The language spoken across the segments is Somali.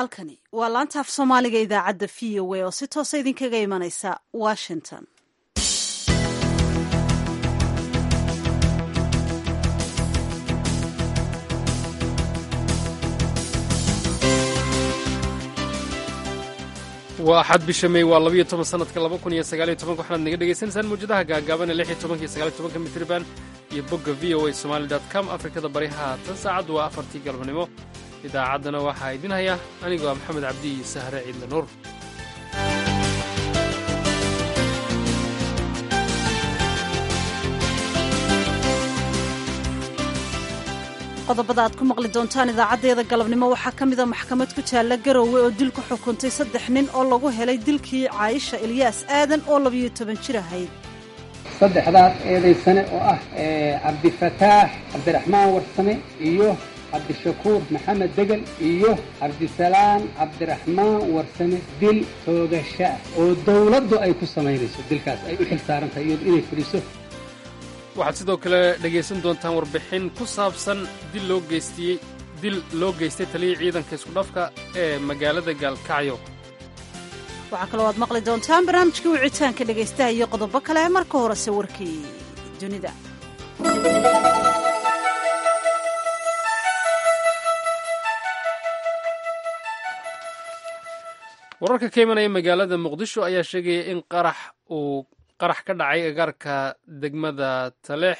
halkani waa laanta af soomaaliga idaacadda v o a oo si toosa idinkaga imanaysa washington waa axad bisha mey waa labayo toban sanadka laba kun iyo sagaaliyo tobanka waxaad naga dhegaysanaysaan mawjadaha gaagaaban ee lix iyo tobanka iyo sagaaliyo tobanka mitriban iyo bogga v o a somali dot com afrikada bari haatan saacaddu waa afartii galabnimo idaacaddana waxaa idin haya anigoo ah maxamed cabdi iyo sahre ciidle nuur qodobada aad ku maqli doontaan idaacaddeeda galabnimo waxaa ka mida maxkamad ku taalla garoowe oo dil ku xukuntay saddex nin oo lagu helay dilkii caayisha ilyaas aadan oo labiyo toban jir ahayd saddexdaas eedaysane oo ah cabdifataax cabdiraxmaan warsame iyo cabdishakuur maxamed degel iyo cabdisalaan cabdiraxmaan warsame dil toogasho ah oo dowladdu ay ku samaynayso dilkaas ay u xil saaran tahay iyadu inay fuliso waxaad sidoo kale dhegaysan doontaan warbixin ku saabsan dil loo geystiyey dil loo geystay taliyii ciidanka iskudhafka ee magaalada gaalkacyo waxaa kaloo aad maqli doontaan barnaamijkii wicitaanka dhegaystaha iyo qodobo kale marka horese warkii dunida wararka ka imanaya magaalada muqdisho ayaa sheegaya in qarax uu qarax ka dhacay agaarka degmada taleex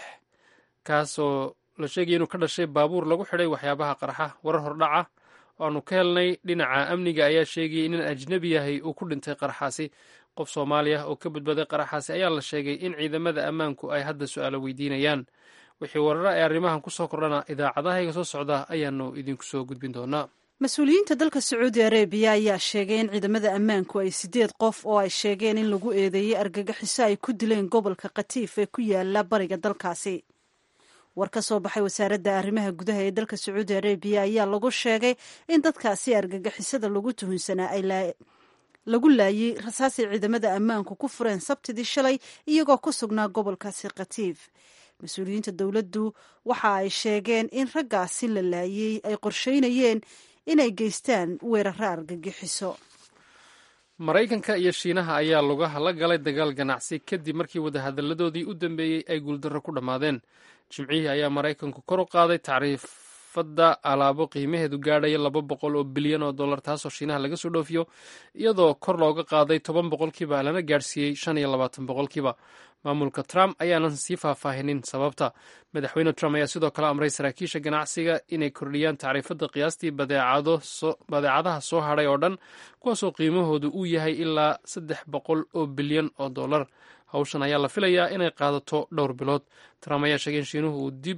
kaasoo la sheegaya inuu ka dhashay baabuur lagu xidhay waxyaabaha qaraxa warar hordhaca oo aanu ka helnay dhinaca amniga ayaa sheegayay in ajnebi yahay uu ku dhintay qaraxaasi qof soomaali ah oo ka badbaaday qaraxaasi ayaa la sheegay in ciidamada ammaanku ay hadda su'aalo weydiinayaan wixii warara ee arrimahan ku soo kordhana idaacadahayga soo socda ayaanu idinku soo gudbin doonaa mas-uuliyiinta dalka sacuudi arabiya ayaa sheegay in ciidamada ammaanku ay sideed qof oo ay sheegeen in lagu eedeeyey argagixiso ay ku dileen gobolka khatiif ee ku yaala bariga dalkaasi war ka soo baxay wasaaradda arrimaha gudaha ee dalka sacuudi arabiya ayaa lagu sheegay in dadkaasi argagixisada lagu tuhunsanaa ay lagu laayey rasaasay ciidamada ammaanku ku fureen sabtidii shalay iyagoo ku sugnaa gobolkaasi khatiif mas-uuliyiinta dowladdu waxa ay sheegeen in raggaasi la laayey ay qorsheynayeen inay geystaan weeraro argagixiso maraykanka iyo shiinaha ayaa lugaha la galay dagaal ganacsi kadib markii wadahadalladoodii u dambeeyey ay guuldarro ku dhammaadeen jimcihii ayaa maraykanku kor u qaaday tacriifadda alaabo qiimaheedu gaadhaya laba boqol oo bilyan oo dollar taasoo shiinaha laga soo dhoofiyo iyadoo kor looga qaaday toban boqolkiiba lana gaadhsiiyey shan iyo labaatan boqolkiiba maamulka trump ayaanan sii faahfaahinin sababta madaxweyne trump ayaa sidoo kale amray saraakiisha ganacsiga inay kordhiyaan tacriifadda qiyaastii badeecadaha soo hadhay oo dhan kuwaasoo qiimahoodu uu yahay ilaa saddex boqol oo bilyan oo dollar hawshan ayaa la filayaa inay qaadato dhowr bilood trump ayaa sheegay in shiinuhu uu dib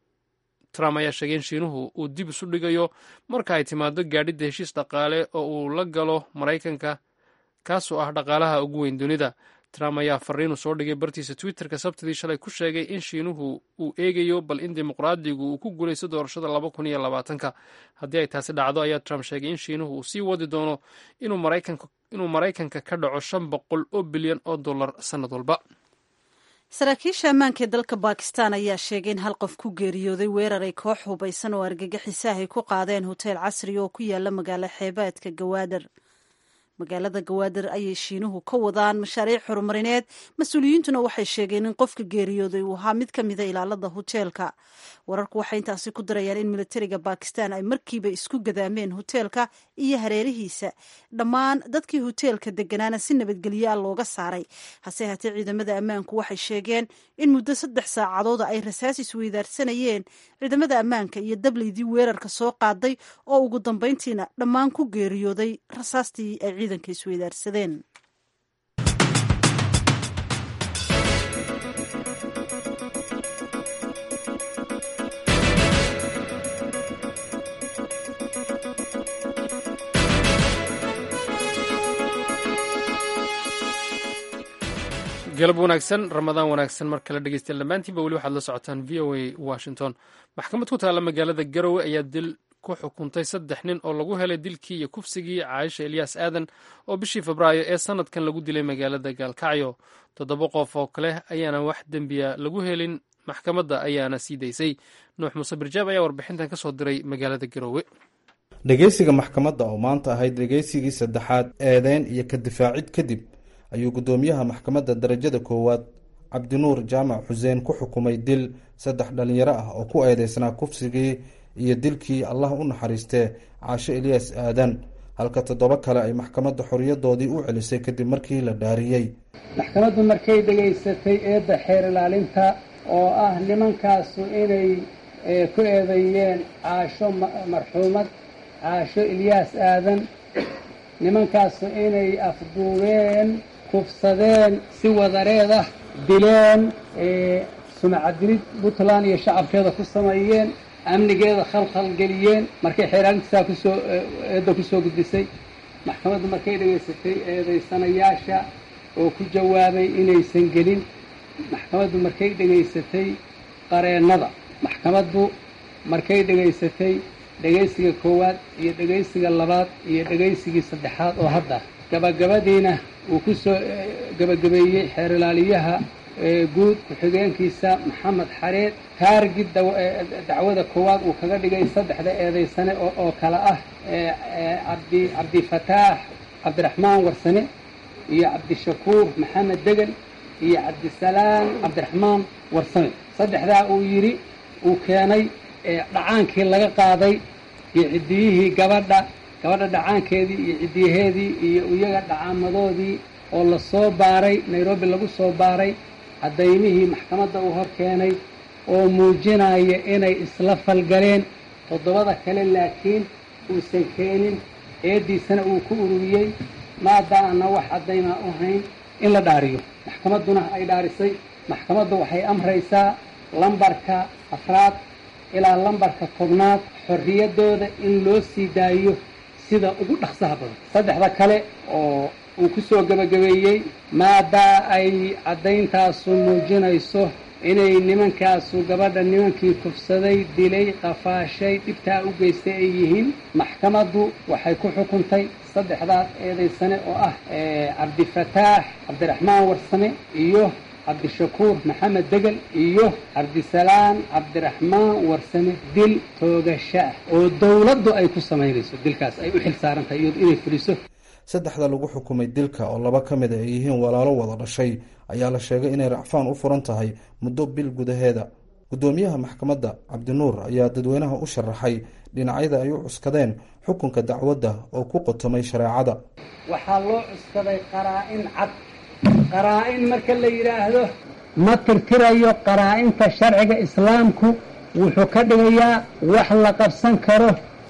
trump ayaa sheegay in shiinuhu uu dib isu dhigayo marka ay timaado gaadhidda heshiis dhaqaale oo uu la galo maraykanka kaasoo ah dhaqaalaha ugu weyn dunida trump ayaa fariinu soo dhigay bartiisa twitterka sabtidii shalay ku sheegay in shiinuhu uu eegayo bal in dimuqraadigu uu ku guulaysto doorashada laba kun iyo labaatanka haddii ay taasi dhacdo ayaa trump sheegay in shiinuhu uu sii wadi doono inuu maraykanka ka dhaco shan boqol oo bilyan oo dollar sannad walba saraakiisha ammaanka ee dalka bakistan ayaa sheegay in hal qof ku geeriyooday weerar ay koox hubaysan oo argagixisaah ay ku qaadeen hoteel casri oo ku yaala magaalo xeebaadka gawaadar magaalada gawaadar ayay shiinuhu ka wadaan mashaariic horumarineed mas-uuliyiintuna waxay sheegeen in qofka geeriyooday uu ahaa mid ka mida ilaalada hoteelka wararku waxay intaasi ku darayaan in militariga bakistan ay markiiba isku gadaameen hoteelka iyo hareerihiisa dhammaan dadkii hoteelka deganaana si nabadgelyo a looga saaray hase haatee ciidamada ammaanku waxay sheegeen in muddo saddex saacadooda ay rasaas isweydaarsanayeen ciidamada ammaanka iyo dableydii weerarka soo qaaday oo ugu dambeyntiina dhammaan ku geeriyooday rasaastii ay ciidanka isweydaarsadeen galab wanaagsan ramadaan wanaagsan mar kale dhegeystayaal dhammaantiinba weli waxaad la socotaan v o a washington maxkamad ku taalla magaalada garowe ayaa dil ku xukuntay saddex nin oo lagu helay dilkii iyo kufsigii caayisha elyaas aadan oo bishii febraayo ee sanadkan lagu dilay magaalada gaalkacyo toddoba qof oo kale ayaana wax dembiya lagu helin maxkamadda ayaana sii daysay nuux muuse birjaab ayaa warbixintan ka soo diray magaalada garowe dhegeysiga maxkamadda oo maanta ahayd dhegeysigii saddexaad eedeyn iyo ka difaacid kadib ayuu guddoomiyaha maxkamadda darajada koowaad cabdinuur jaamac xuseen ku xukumay dil saddex dhalinyaro ah oo ku eedeysnaa kufsigii iyo dilkii allah u naxariistee caasho eliyas aadan halka toddoba kale ay maxkamadda xoriyadoodii u celisay kadib markii la dhaariyey maxkamaddu markay dhegaysatay eedda xeer ilaalinta oo ah nimankaasu inay ku eedeeyeen caasho marxuumad caasho ilyaas aadan nimankaasu inay afduubeen kufsadeen si wadareed ah dileen sumacadilid puntland iyo shacabkeeda ku sameeyeen amnigeeda khalkhal geliyeen markay xeeraalintiisaa kusoo eedda kusoo gudbisay maxkamaddu markay dhegaysatay eedaysanayaasha oo ku jawaabay inaysan gelin maxkamaddu markay dhegaysatay qareennada maxkamaddu markay dhegaysatay dhegaysiga koowaad iyo dhegaysiga labaad iyo dhegaysigii saddexaad oo hadda gabagabadiina uu ku soo gabagabeeyey xeer ilaaliyaha guud ku-xigeenkiisa maxamed xareed taargid dacwada koowaad uu kaga dhigay saddexda eedaysane oo kale ah cabdi cabdifataax cabdiraxmaan warsane iyo cabdishakuur maxamed degel iyo cabdisalaam cabdiraxmaan warsame saddexdaa uu yidhi uu keenay dhacaankii laga qaaday iyo ciddiyihii gabadha gabadha dhacaankeedii iyo ciddiyaheedii iyo iyaga dhacaamadoodii oo lasoo baaray nairobi lagu soo baaray cadaymihii maxkamadda uu hor keenay oo muujinaya inay isla falgaleen toddobada kale laakiin uusan keenin eeddiisana uu ku ururiyey maadaana wax caddaymaa u hayn in la dhaariyo maxkamadduna ay dhaarisay maxkamaddu waxay amraysaa lambarka afraad ilaa lambarka tobnaad xorriyaddooda in loo sii daayo sida ugu dhaqsaha badan saddexda kale oo uu ku soo gebagabeeyey maadaa ay caddayntaasu muujinayso inay nimankaasu gabadha nimankii kufsaday dilay qafaashay dhibtaa u geystay ay yihiin maxkamaddu waxay ku xukuntay saddexdaas eedaysane oo ah cabdifataax cabdiraxmaan warsame iyo cabdishakuur maxamed degel iyo cabdisalaam cabdiraxmaan warsame dil toogasho ah oo dowladdu ay ku samaynayso dilkaas ay u xil saaran tahay iyadu inay fuliso saddexda lagu xukumay dilka oo laba ka mid a ay yihiin walaalo wada dhashay ayaa la sheegay inay racfaan u furan tahay muddo bil gudaheeda guddoomiyaha maxkamadda cabdinuur ayaa dadweynaha u sharaxay dhinacyada ay u cuskadeen xukunka dacwadda oo ku qotomay shareecada waxaa loo cuskaday qaraa-in cad qaraa-in marka la yidhaahdo ma tirtirayo qaraa-inta sharciga islaamku wuxuu ka dhigayaa wax la qabsan karo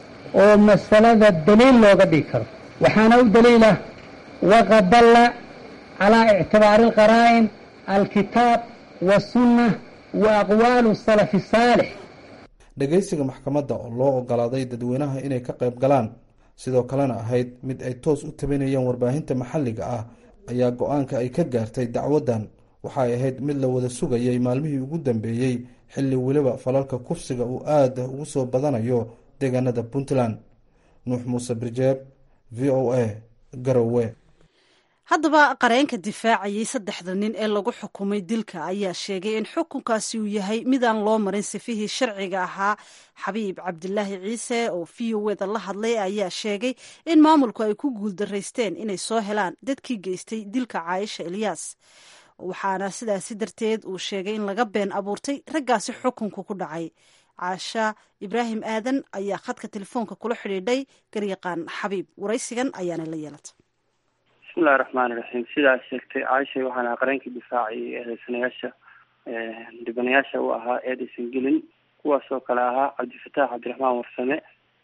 oo masalada daliil looga dhigi karo waxaana u daliila waqad dalla calaa ictibaari alqaraa'in alkitaab wasunna wa aqwaalu salafi saalix dhegeysiga maxkamadda oo loo ogolaaday dadweynaha inay ka qayb galaan sidoo kalena ahayd mid ay toos u tabinayeen warbaahinta maxalliga ah ayaa go-aanka ay ka gaartay dacwaddan waxay ahayd mid la wada sugayay maalmihii ugu dambeeyey xilli weliba falalka kufsiga uu aada ugu soo badanayo deegaanada puntland nuux muuse birjeeb v o a garowe haddaba qareenka difaacayay saddexda nin ee lagu xukumay dilka ayaa sheegay in xukunkaasi uu yahay midaan loo marin sifihii sharciga ahaa xabiib cabdilaahi ciise oo v o eda la hadlay ayaa sheegay in maamulku ay ku guuldaraysteen inay soo helaan dadkii geystay dilka caaisha elyaas waxaana sidaasi darteed uu sheegay in laga been abuurtay raggaasi xukunku ku dhacay caasha ibraahim aadan ayaa khadka telefoonka kula xidhiidhay garyaqaan xabiib waraysigan ayaana la yeelatay bismillahi raxmaani raxiim sidaas sheegtay caisha waxaan ahaa qareenkii difaacay eedeysanayaasha dhibanayaasha u ahaa eedaysan gelin kuwaas oo kale ahaa cabdifataax cabdiraxmaan warsame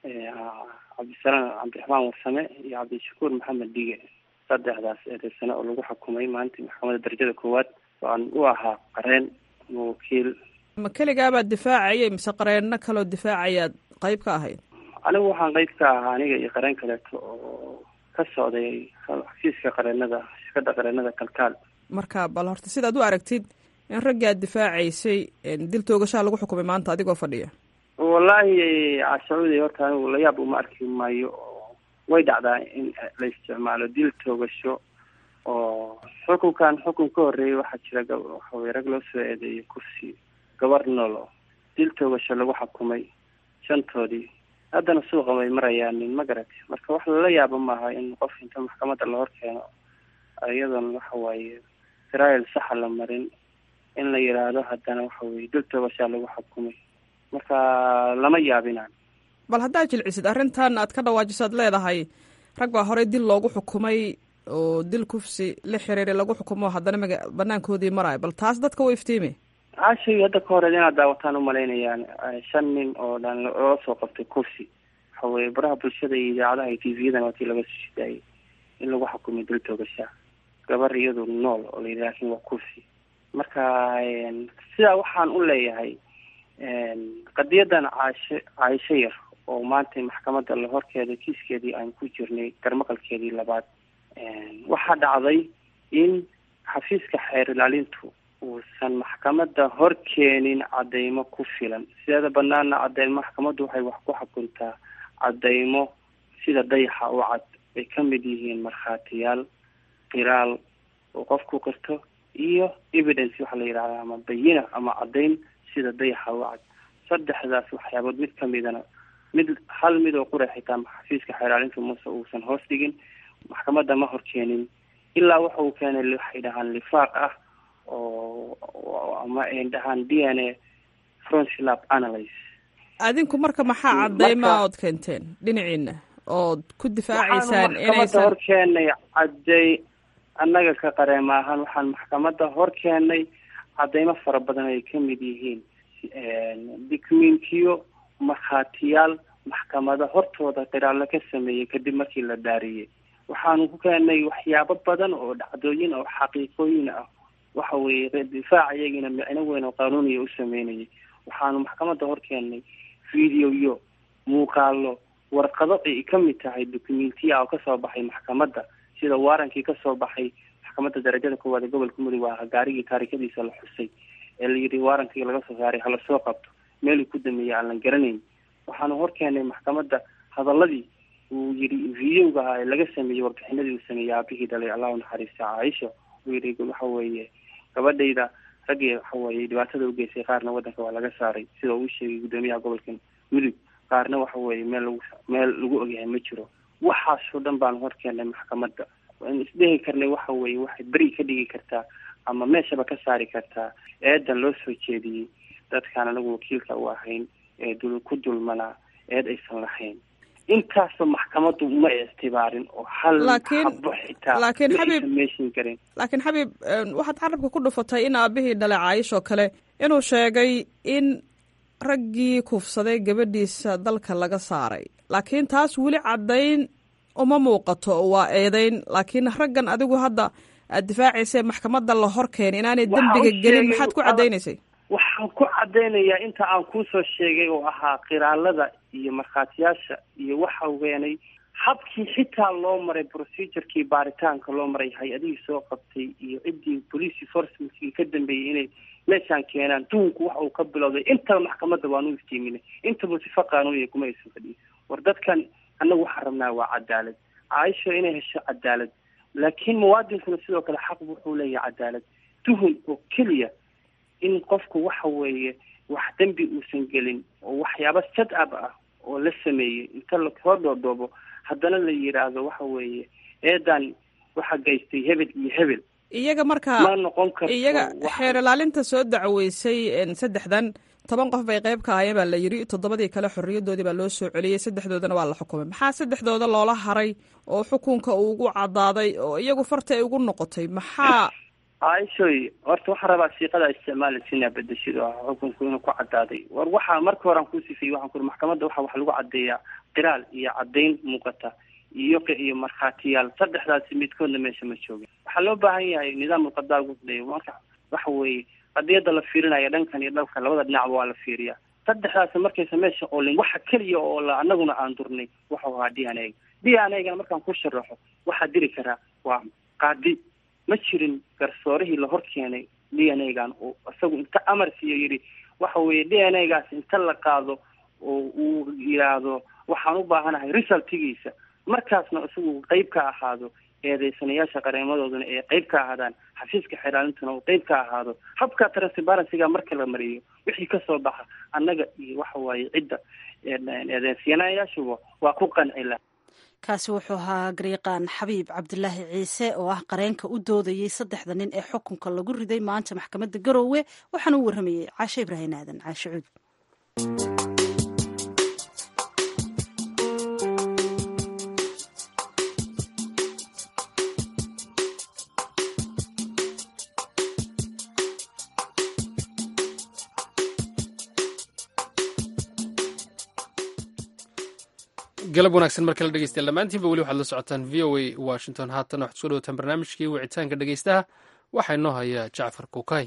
cabdisalaam cabdiraxmaan warsame iyo cabdishakuur maxamed dige saddexdaas eedeysane oo lagu xukumay maalintii maxkamadda darajada koowaad waan u ahaa qareen ama wakiil ma keligaabaad difaacayay mise qareenno kaloo difaacayaad qayb ka ahayd anigu waxaan qayb ka ahaa aniga iyo qareen kaleeto oo ka socday xafiiska qareenada shirkadda qareenada kalkaal marka bal horta sidaad u aragtid in raggii aad difaacaysay dil toogashaa lagu xukumay maanta adigoo fadhiya wallaahi cashacuudi horta anigu layaab uma arki maayo oo way dhacdaa in la isticmaalo dil toogasho oo xukunkan xukun ka horreeyay waxaa jira waxawey rag loo soo eedeeyay kursi gabar noolo dil toogasho lagu xukumay shantoodii haddana suuqa way marayaanin ma garati marka wax lala yaabo maaha in qof inta maxkamadda la hor keeno iyadoon waxa waaye israel saxa la marin in la yidhaahdo haddana waxa weye dul toobashaa lagu xukumay marka lama yaabinaan bal haddaad jilcisid arrintan aad ka dhawaajisaad leedahay rag baa horey dil loogu xukumay oo dil kufsi la xiriiray lagu xukumo haddana maga banaankoodii maraayo bal taas dadka wa iftiimi caashay hadda ka horeed inaad daawataan umalaynayaan shan nin oo dhan loo soo qabtay kufsi waxa weye baraha bulshada iyo idaacadaha iyo tvyadan waa tii laga soo shidaayay in lagu xukumay dul toogashaa gabar iyadu nool oo layidhi laakin waa kufsi marka sidaa waxaan u leeyahay qadiyadan caashe caayisho yar oo maanta maxkamadda la horkeeda kiiskeedii aan ku jirnay garmaqalkeedii labaad waxaa dhacday in xafiiska xeer ilaalintu uusan maxkamadda hor keenin cadeymo ku filan sideeda banaana cadeymo maxkamaddu waxay wax ku xukuntaa cadeymo sida dayaxa u cad ay ka mid yihiin markhaatiyaal qiraal oo qofku qirto iyo evidence waxaa la yidhahdaa ama bayina ama caddayn sida dayaxa u cad saddexdaas waxyaabood mid kamidana mid hal mid oo qura xitaa xafiiska xeeraalinta muse uusan hoos dhigin maxkamadda ma hor keenin ilaa waxa uu keenay waxay dhahaan lifaaq ah oo ama ay dhahaan d n a froncilab analyse adinku marka maxaa cadeyma ood keenteen dhinaciina ood ku difaacaysaan maxkamadda hor keenay cadey annaga ka qareema ahaan waxaan maxkamadda hor keenay cadeymo fara badan ay ka mid yihiin documentiyo markhaatiyaal maxkamada hortooda qiraallo ka sameeyey kadib markii la dhaariyey waxaanu ku keenay waxyaabo badan oo dhacdooyin oo xaqiiqooyin ah waxa weeye difaac iyagiina micno weyn oo qaanuuniya u sameynayay waxaanu maxkamadda hor keenay videoyo muuqaalo warqado ay ka mid tahay documentiya oo kasoo baxay maxkamadda sida waarankii kasoo baxay maxkamadda darajada koowaad ee gobolka mudug waa gaarigii taarikadiisa la xusay ee la yidhi waarankii laga soo saaray hala soo qabto meeluu ku dameeyey aan la garanayn waxaanu hor keenay maxkamadda hadaladii uu yidhi videoga ahaa ee laga sameeyey warbixinadii uu sameeyey aabihii dhalay allahu naxariista caaisha uu yidhi waxa weeye gabadhayda raggii waxa weeye dhibaatada ugeysay qaarna waddanka waa laga saaray sida uu sheegay guddoomiyaha gobolka mudug qaarna waxa weeye meel lagu meel lagu ogyahay ma jiro waxaasoo dhan baanu hor keenay maxkamadda waan isdhehi karnay waxa weeye waxay beri ka dhigi kartaa ama meeshaba ka saari kartaa eedan loo soo jeediyey dadkaan anagu wakiilka u ahayn ee dul ku dulmanaa eed aysan lahayn intaasoo maxkamaddu ma ictibaarin oo hal xabo xitaa laakiin xabiib meeshin karin laakiin xabiib waxaad carabka ku dhufatay in aabihii dhalay caayish oo kale inuu sheegay in raggii kuufsaday gabadhiisa dalka laga saaray laakiin taas weli caddayn uma muuqato waa eedeyn laakiin raggan adigu hadda aad difaacaysee maxkamadda la hor keenay inaanay dembiga gelin maxaad ku caddaynaysay waxaan ku caddaynayaa inta aan kuusoo sheegay oo ahaa qiraalada iyo markhaatiyaasha iyo waxa weenay habkii xitaa loo maray procedurkii baaritaanka loo maray hay-adihii soo qabtay iyo ciddii police enforcementkii ka dambeeyey inay meeshaan keenaan duhunku waxa uu ka bilowday intaba maxkamadda waanu iftiiminay intaba sifa qaanuuniya kuma aysan fadhiyin war dadkan annagu waxaan rabnaa waa cadaalad caaisha inay hesho cadaalad laakiin muwaadinkuna sidoo kale xaq wuxuu leeyahay cadaalad tuhun oo keliya in qofku waxa weeye wax dembi uusan gelin oo waxyaaba sad ab ah oo la sameeyey inta lasoo dhoodhoobo haddana la yidhaahdo waxa weeye eedan waxa gaystay hebel iyo hebel iyaga marka ma noqon karto iyaga xeer ilaalinta soo dacweysay saddexdan toban qof bay qayb ka ahayeen baa la yidhi toddobadii kale xorriyadoodii baa loo soo celiyey saddexdoodana waa la xukumay maxaa saddexdooda loola haray oo xukunka uu ugu caddaaday oo iyagu farta ay ugu noqotay maxaa caaishoy horta waxaan rabaa siiqada isticmaalaysa inaa bedeshido ah xukunku inuu ku caddaaday war waxaa marka hore aan ku sifiyey waxaan kuri maxkamadda waxa wax lagu caddeeyaa qiraal iyo caddayn muuqata iyo iyo markhaatiyaal saddexdaasi midkoodna meesha ma joogin waxaa loo baahan yahay nidaamul qadaa ugu horeeya marka waxa weeye qadiyadda la fiirinaya dhankan iyo dhalkan labada dhinacba waa la fiiriyaa saddexdaasi markaysa meesha oolin waxa keliya oo la anaguna aan durnay waxau ahaa d n a d n a gana markaan ku sharaxo waxaa diri karaa waa qaadi ma jirin garsoorihii la hor keenay d n a gan oo isagu inta amar siiyo yidhi waxa weeye d n a gaas inta la qaado oo uu yidhaahdo waxaan u baahanahay resultigiisa markaasna isagu qeyb ka ahaado eedeysanayaasha qareemadooduna ee qeyb ka ahaadaan xafiiska xeeraalintuna uu qeyb ka ahaado habka transparencyga marka la mariyo wixii kasoo baxa annaga iyo waxa waaye cidda eedeensiyanayaashuba waa ku qanci laha kaasi wuxuu ahaa gariiqaan xabiib cabdilaahi ciise oo ah qareenka u doodayey saddexda nin ee xukunka lagu riday maanta maxkamadda garoowe waxaana u warramayey caashe ibraahim aadan caashe cuud galab wanaagsan mar kale dhegeystayaal dhammaantiinba weli waxaad la socotaan v o a washington haatan waxaad kusoo dhawataan barnaamijkii wicitaanka dhegeystaha waxaa inoo haya jacfar kuukay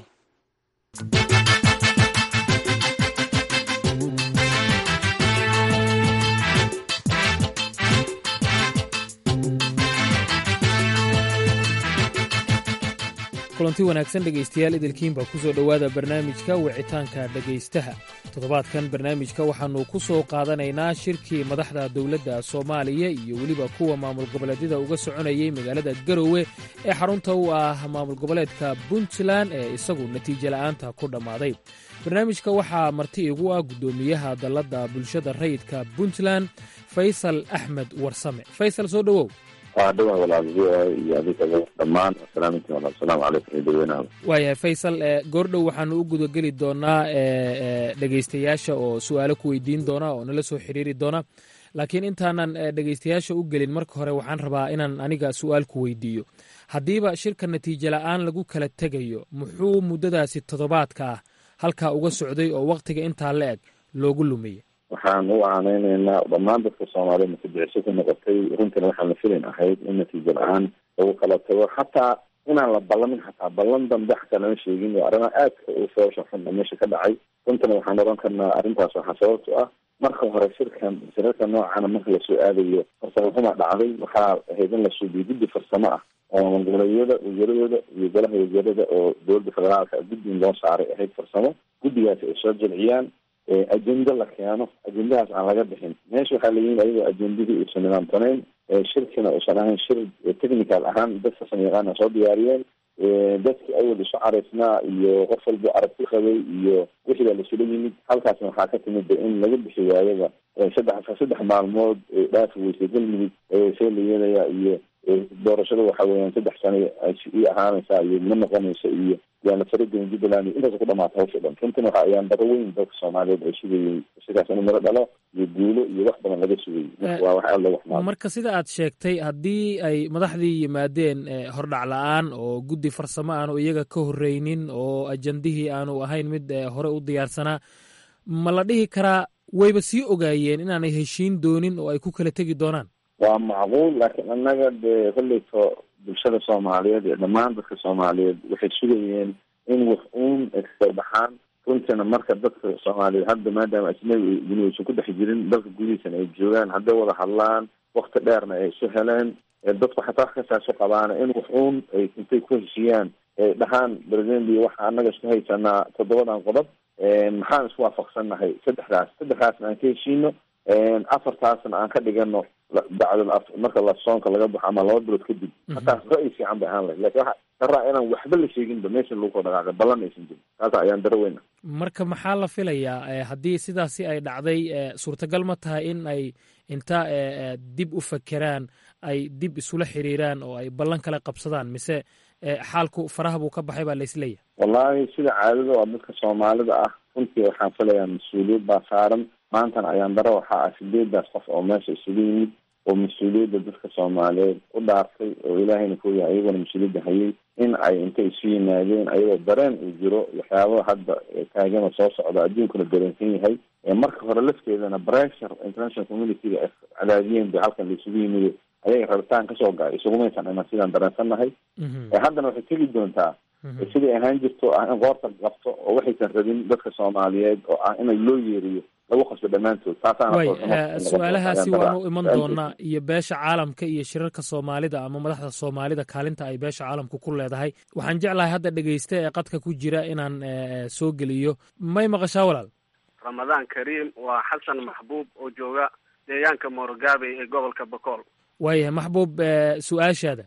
kulanti wanaagsan dhegaystayaal idilkiinbaa ku soo dhowaada barnaamijka wicitaanka dhegaystaha toddobaadkan barnaamijka waxaannu ku soo qaadanaynaa shirkii madaxda dowladda soomaaliya iyo weliba kuwa maamul goboleedyada uga soconayay magaalada garowe ee xarunta u ah maamul goboleedka puntland ee isagu natiijo la'aanta ku dhammaaday barnaamijka waxaa marti igu ah guddoomiyaha dalladda bulshada rayidka puntland faysal axmed warsame faysal soo dhowow waa dhawaa walaal v o a iyo adinkaba dhammaan asalaaminti walaal asalaamu calaykum iyo dadweynaha waayahay faysal goordhow waxaanu u gudageli doonaa dhegaystayaasha oo su-aalo ku weydiin doona oo nala soo xiriiri doona laakiin intaanan dhegaystayaasha u gelin marka hore waxaan rabaa inaan aniga su-aal ku weydiiyo haddiiba shirka natiijo la'aan lagu kala tegayo muxuu muddadaasi toddobaadka ah halkaa uga socday oo wakhtiga intaa la eg loogu lumiyey waxaan u aaneyneynaa dhammaan dadka soomaaliyed mutadiciso ku noqotay runtina waxaan la filin ahayd in natiijo la-aan lagu kala tago xataa inaan la ballamin xataa ballan dambe xataa lama sheegin oo arrimaha aadka u foosha xun meesha ka dhacay runtana waxaan oran karnaa arrintaas waxaa sababto ah marka hore shirkan shirarka noocana marka lasoo aadayo farsamo xuma dhacday waxaa ahayd in la suubiyo guddi farsamo ah oo maamul goboleedyada wasaaradooda iyo golaha wasaarada oo dowladda federaalka guddi in loo saaray ahayd farsamo guddigaasi ay soo jilciyaan ajenda la keeno ajendahaas aan laga bixin meesha waxaa layihin ayagoo ajendadii uusan nidaamsanayn shirkina uusan ahayn shir technical ahaan dad farsamo yaqaana soo diyaariyeen dadkii awal isu caraysnaa iyo qof walbo aragti qabay iyo wixii baa lasula yimid halkaasna waxaa ka timid in laga bixi waayaba saddex saddex maalmood dhaafi weysay galmudug see la yeelaya iyo doorashada waxa weeyaan saddex sano ii ahaanaysaa iyo ma noqonaysa iyo yaana faragelin jubbaland iyo intaas ku dhamaata hawsha dhan runtina waxa ayaan daro weyn dadka soomaaliyeed ay sugayey shirkaas inuu miro dhalo iyo guulo iyo wax badan laga sugayey waa wax aad loogu xumaado marka sida aad sheegtay haddii ay madaxdii yimaadeen hordhac la-aan oo guddi farsamo aanu iyaga ka horreynin oo ajandihii aanu ahayn mid hore u diyaarsanaa ma la dhihi karaa wayba sii ogaayeen inaanay heshiin doonin oo ay ku kala tegi doonaan waa macquul laakiin annaga dee kolleyto bulshada soomaaliyeed iyo dhammaan dadka soomaaliyeed waxay sugayeen in wax uun ay kasoo baxaan runtiina marka dadka soomaaliyeed hadda maadaama ajnabi guni aysan ku dhex jirin dalka gudihiisana ay joogaan hadday wada hadlaan wakti dheerna ay isu heleen dadku xataa wax kasaasu qabaana in wax uun ay intay ku heshiiyaan ay dhahaan presidenti waxa annaga isku haysanaa toddobadan qodob maxaan isku waafaqsannahay saddexdaas saddexdaasna aan ka heshiino afartaasna aan ka dhigano bacdal marka la soonka laga baxo ama laba bilood kadib hataas ra-y fiican bay ahaan lahayd lakin waxa daraa inaan waxba la sheeginba meesha lagu koo dhaqaaqay ballan aysan jirin taasa ayaan daro weyna marka maxaa la filayaa haddii sidaasi ay dhacday suurtagal ma tahay in ay inta dib u fakeraan ay dib isula xiriiraan oo ay ballan kala qabsadaan mise xaalku faraha buu ka baxay baa laisleeyahay wallahi sida caadada oo dadka soomaalida ah runtii waxaan filayaa mas-uuliyad baa saaran maantana ayaan daro waxaa ah sideedaas qof oo meesha isugu yimid oo mas-uuliyadda dadka soomaaliyeed u dhaartay oo ilaahayna ku yahay iyagona mas-uuliyadda hayay in ay intay isu yimaadeen ayagoo dareen uu jiro waxyaabaa hadda taagana soo socda adduunkuna dareensan yahay marka hore lafteedana pressure international communityga ay cadaadiyeen bay halkan la isugu yimid ayaga rabitaan kasoo ga-ay isugumaysan iman sidaan dareensannahay haddana waxay tegi doontaa siday ahaan jirto ah in qoorta qabto oo waxaysan rabin dadka soomaaliyeed oo ah in loo yeeriyo lagu qasbo dhammaantood way su-aalahaasi waanu iman doonaa iyo beesha caalamka iyo shirarka soomaalida ama madaxda soomaalida kaalinta ay beesha caalamka ku leedahay waxaan jeclahay hadda dhegeysta ee qadka ku jira inaan soo geliyo may maqashaa walaal ramadaan kariim waa xasan maxbuub oo jooga deegaanka moorogabey ee gobolka bokool waayahay maxbuub su-aashaada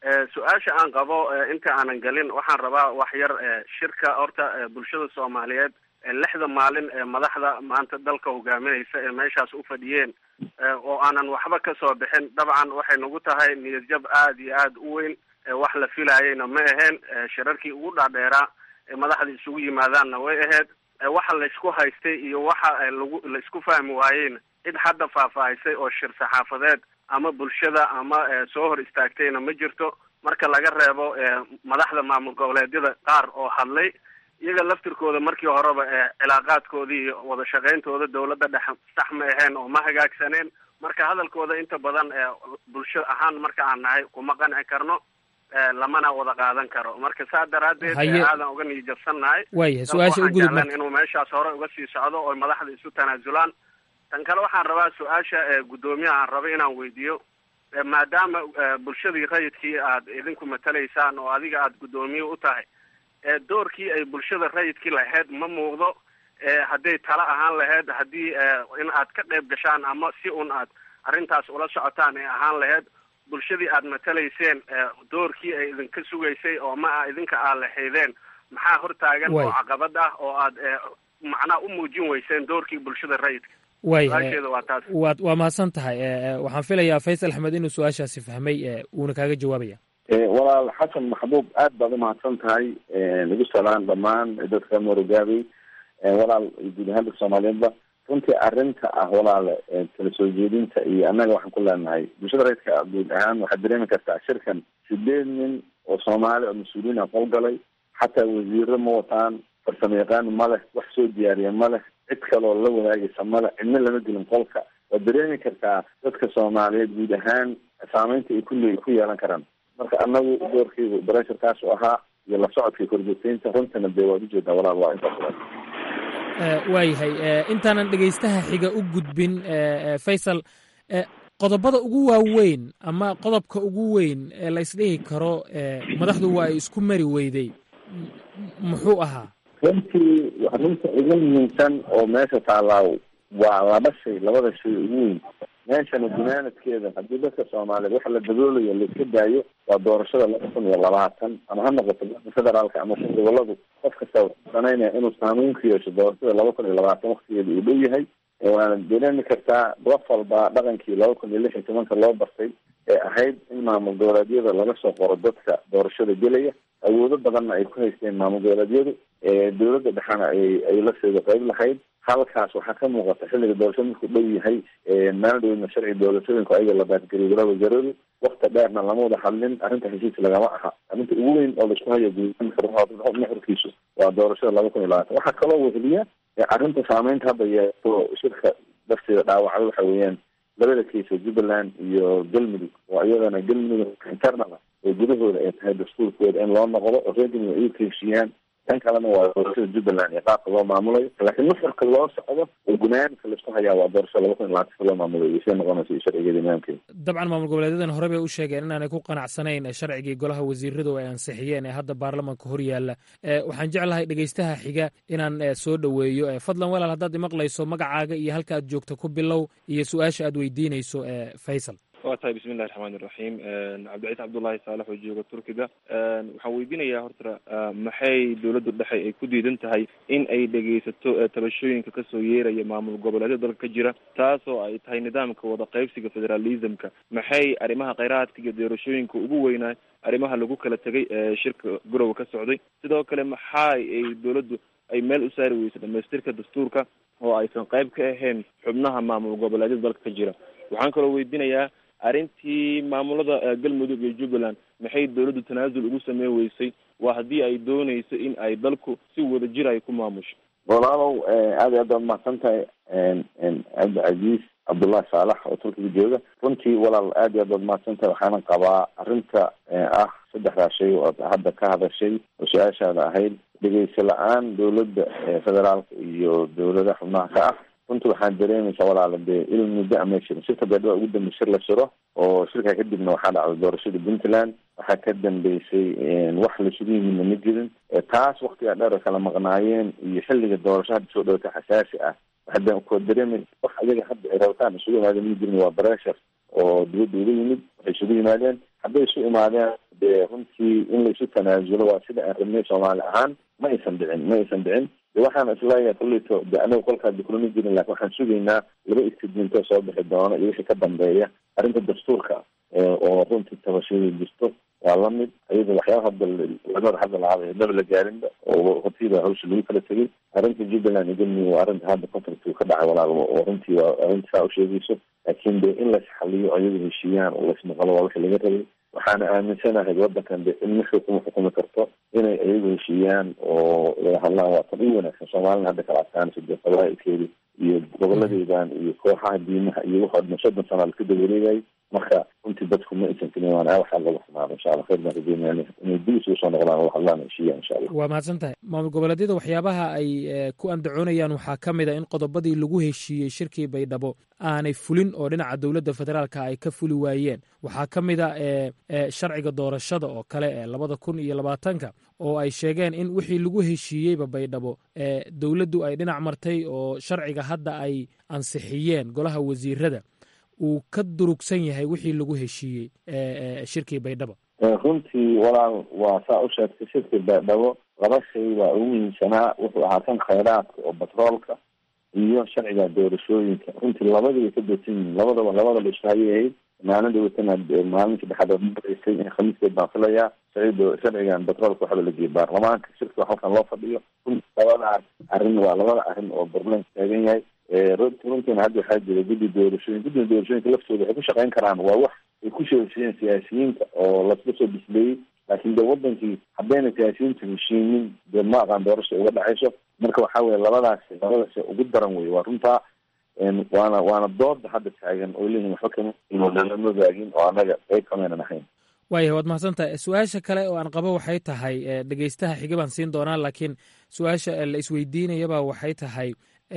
su-aasha aan qabo inta aanan gelin waxaan rabaa wax yar shirka horta bulshada soomaaliyeed lixda maalin ee madaxda maanta dalka hogaaminaysa ee meeshaas u fadhiyeen oo aanan waxba kasoo bixin dabcan waxay nagu tahay niyadjab aada iyo aada u weyn wax la filayayna ma aheen shirarkii ugu dhaadheeraa ee madaxda isugu yimaadaanna way ahayd waxa laysku haystay iyo waxa lagu laisku fahmi waayeyna cid hadda faahfaahisay oo shir saxaafadeed ama bulshada ama soo hor istaagtayna ma jirto marka laga reebo madaxda maamul goboleedyada qaar oo hadlay iyaga laftirkooda markii horeba cilaaqaadkoodii iyo wada shaqayntooda dawladda dhex sax ma aheen oo ma hagaagsaneen marka hadalkooda inta badan bulsho ahaan marka aan nahay kuma qanci karno lamana wada qaadan karo marka saa daraadeed aadan uga niyijabsannahay waaya su-aasha u gudub marka inuu meeshaas hore uga sii socdo oo madaxda isu tanaasulaan tan kale waxaan rabaa su-aasha guddoomiyaha aan raba inaan weydiiyo maadaama bulshadii rayidkii aad idinku matalaysaan oo adiga aada guddoomiye u tahay doorkii ay bulshada rayidkii lahayd ma muuqdo hadday tala ahaan lahayd haddii in aad ka qayb gashaan ama si un aad arrintaas ula socotaan ay ahaan lahayd bulshadii aad matalayseen doorkii ay idinka sugaysay oo ma a idinka aad lahaydeen maxaa hortaagan oo caqabad ah oo aad macnaha u muujin weyseen doorkii bulshada rayidka waaya su-aasheeda waa taas waad waa mahadsan tahay waxaan filayaa faysal axmed inuu su-aashaasi fahmay uuna kaaga jawaabaya walaal xasan maxbuub aad baad umahadsan tahay nagu salaan dhammaan dadka morogaabey walaal guud ahaan dadka soomaaliyeedba runtii arrinta ah walaal kala soo jeedinta iyo annaga waxaan ku leenahay bulshada rayidka guud ahaan waxaad dareemi kartaa shirkan sideed nin oo soomaali oo mas-uuliyiin a qolgalay xataa wasiiro ma wataan farsamo yaqaan ma leh wax soo diyaariya ma leh cid kaloo la wadaagaysa ma leh cidna lama gelin qolka waad dareemi kartaa dadka soomaaliyeed guud ahaan saameynta ay kulle ku yeelan karaan marka anagu doorkeygu baresharkaas u ahaa iyo la socodka korjoogteynta runtana dee waad ujeedaa walaal waa intaas waayahay intaanan dhegaystaha xiga u gudbin faysal qodobada ugu waaweyn ama qodobka ugu weyn ee la isdhihi karo madaxdu waa ay isku mari weyday muxuu ahaa runtii arrinta ugu muhiimsan oo meesha taalaa waa laba shay labada shay ugu weyn meeshana gunaanadkeeda haddii dadka soomaaliyeed waxa la daboolayo laiska daayo waa doorashada laba kun iyo labaatan ama ha noqoto dadka federaalka ama goboladu qof kasta sanaynaya inuu saameyn ku yeesho doorashada laba kun iyo labaatan waktigeeda uu dhow yahay waana dareemi kartaa qof walba dhaqankii laba kun iyo lix iyo tobanka loo bartay ee ahayd in maamul goboleedyada laga soo qoro dadka doorashada gelaya awoodo badanna ay ku haysteen maamul goboleedyadu dowladda dhexena ay ay la seeda qayb lahayd halkaas waxaa ka muuqata xilliga doorashada markuu dhow yahay maalin dhowna sharci doorashooyinka ayaga la baadgeliyo golaha wasaaradu wakti dheerna lama wada hadlin arrinta heshiis lagama aha arrinta ugu weyn oo laisku hayo nuxurkiisu waa doorashada laba kun iyo labaatan waxaa kaloo weheliya arrinta saameynta hadda yeeto shirka darteeda dhaawacda waxa weeyaan labada kiisa jubbaland iyo galmudug oo iyadana galmudug internal oo gudahooda ay tahay dastuurkooda in loo noqdo oo reer galmudug ay ukeyshiyaan tan kalena waa doorashada jubbaland iyo qaabka loo maamulayo laakiin nuxurka loo socdo oo gunaanka laisku hayaa waa doorashada laba kun iyo labaatanka loo maamulayo iyo see noqonaysa iyo sharcigeeda imaamkeeda dabcan maamul goboleedyadan hore bay u sheegeen inaanay ku qanacsanayn sharcigii golaha wasiiradu ay ansixiyeen ee hadda baarlamanka hor yaalla waxaan jeclahay dhegaystaha xiga inaan soo dhoweeyo fadlan walaal haddaad imaqlayso magacaaga iyo halka aad joogto ku bilow iyo su-aasha aad weydiinayso faysal waa tahay bismi illahi raxmaan iraxiim cabdiciise cabdullaahi saalax oo jooga turkiga waxaan weydiinayaa horta maxay dowladdu dhexe ay ku diidan tahay in ay dhegaysato tabashooyinka kasoo yeeraya maamul goboleedyada dalka ka jira taasoo ay tahay nidaamka wada qaybsiga federalismka maxay arrimaha kheyraadka iyo doorashooyinka ugu weynaa arrimaha lagu kala tegay shirka garowe ka socday sidoo kale maxaa ay dowladdu ay meel u saari weysay dhamaystirka dastuurka oo aysan qayb ka ahayn xubnaha maamul goboleedyada dalka ka jira waxaan kaloo weydiinayaa arrintii maamulada galmudug iyo jubbaland maxay dowladdu tanaasul ugu sameyn weysay waa haddii ay dooneyso in ay dalku si wada jir ay ku maamusho walaalow aad iyo aad baad mahadsan tahay cabdicasiis cabdullahi saalax oo turkiga jooga runtii walaal aad iyo aad baad mahadsan tahay waxaana qabaa arrinta ah saddexdaa shay oo aad hadda ka hadashay oo su-aashaada ahayd dhegeyso la-aan dowladda federaalka iyo dowlada xubnaha ka ah runtii waxaan dareemaysaa walaala dee il muddo ama shirin shirka beedhaba ugu dambe shir la shiro oo shirkaa kadibna waxaa dhacday doorashada puntland waxaa ka dambeysay wax laisugu yimidna ma jirin taas waktigaa dheer kala maqnaayeen iyo xilliga doorasho hadda soo dhowata xasaasi ah waxaa koo dareemaysa wax ayaga hadda ay rabtaan isugu imaadeen ma jirin waa breshar oo dibadda uga yimid waxay isugu yimaadeen hadday isu imaadeen dee runtii in laisu tanaasulo waa sida aan rabnay soomaali ahaan ma aysan dhicin ma aysan dhicin de waxaan isleeyahay kuleyto de anaga kolkaa dikulama jirin lakin waxaan sugaynaa laba istidminto soo bixi doona iyo wixii ka dambeeya arrinta dastuurka oo runtii tabashadii jirto waa lamid ayada waxyaaba hadda lamada hadda lahaaba daba la gaarinba oo hortiiba hawsha lagu kala tegay arrinta jubbaland iyo galmudug waa arrinta hadda contractu ka dhacay walaal oo runtii waa arrinta saa usheegayso laakiin de in laisxaliyo ayagu heshiiyaan oo laismaqalo waa wixii laga rabay waxaana aaminsanahay wadankan de in mixii kuma xukumi karto inay ayagu heshiiyaan oo laga hadlaan waa tan u wanaagsan soomaalina hadda kala adkaanayso dee qabaailkeedi iyo goboladeydan iyo kooxaha diimaha iyo waxoo dhan soddon sana la ka dawareegayay marka runtii dadku ma aysan kelin waana waxaa lagu xumaado insha allah khayr baan rajeynayna inay dib isugu soo noqdaan oo hadlaan heshiiya insha allah waa mahadsan tahay maamul goboleedyada waxyaabaha ay ku andacoonayaan waxaa ka mid a in qodobadii lagu heshiiyey shirkii baydhabo aanay fulin oo dhinaca dowladda federaalka ay ka fuli waayeen waxaa ka mid a sharciga doorashada oo kale ee labada kun iyo labaatanka oo ay sheegeen in wixii lagu heshiiyeyba baydhabo dowladdu ay dhinac martay oo sharciga hadda ay ansixiyeen golaha wasiirada uu ka durugsan yahay wixii lagu heshiiyey shirkii baydhabo runtii walaal waa saa u sheegtay shirkii baydhabo laba shay waa ugu muhiimsanaa wuxuu ahaa kan khayraadka oo batroolka iyo sharciga doorashooyinka runtii labadiiba ka doodsan yihiin labadaba labada la isku hayay ahayd maalin dhawatana maalin saddexaad oo maraysay in khamiiskeed baan filayaa sharcido sharcigan batroolka waxba la geeyay baarlamaanka shirka halkan loo fadhiyo runtii labadaas arrin waa labada arrin oo barlamanka taagan yahay runtiina hadda waxaa jira guddi doorashooyin guddiga doorashooyinka laftooda waxay ku shaqeyn karaan waa wax ay ku sheeshiyeen siyaasiyiinta oo lasla soo bisleeyey laakiin de wadankii haddayna siyaasiyiintu heshiinin dee ma aqaan doorasha uga dhacayso marka waxa weye labadaasi labadaasi ugu daran wey waa runtaa waana waana dooda hadda taagan oo leeyihin waxba kama lama waagin oo annaga qayb kamaynan ahayn waayah waad mahadsan tahay su-aasha kale oo aan qabo waxay tahay dhegeystaha xiga baan siin doonaa laakiin su-aasha la isweydiinayaba waxay tahay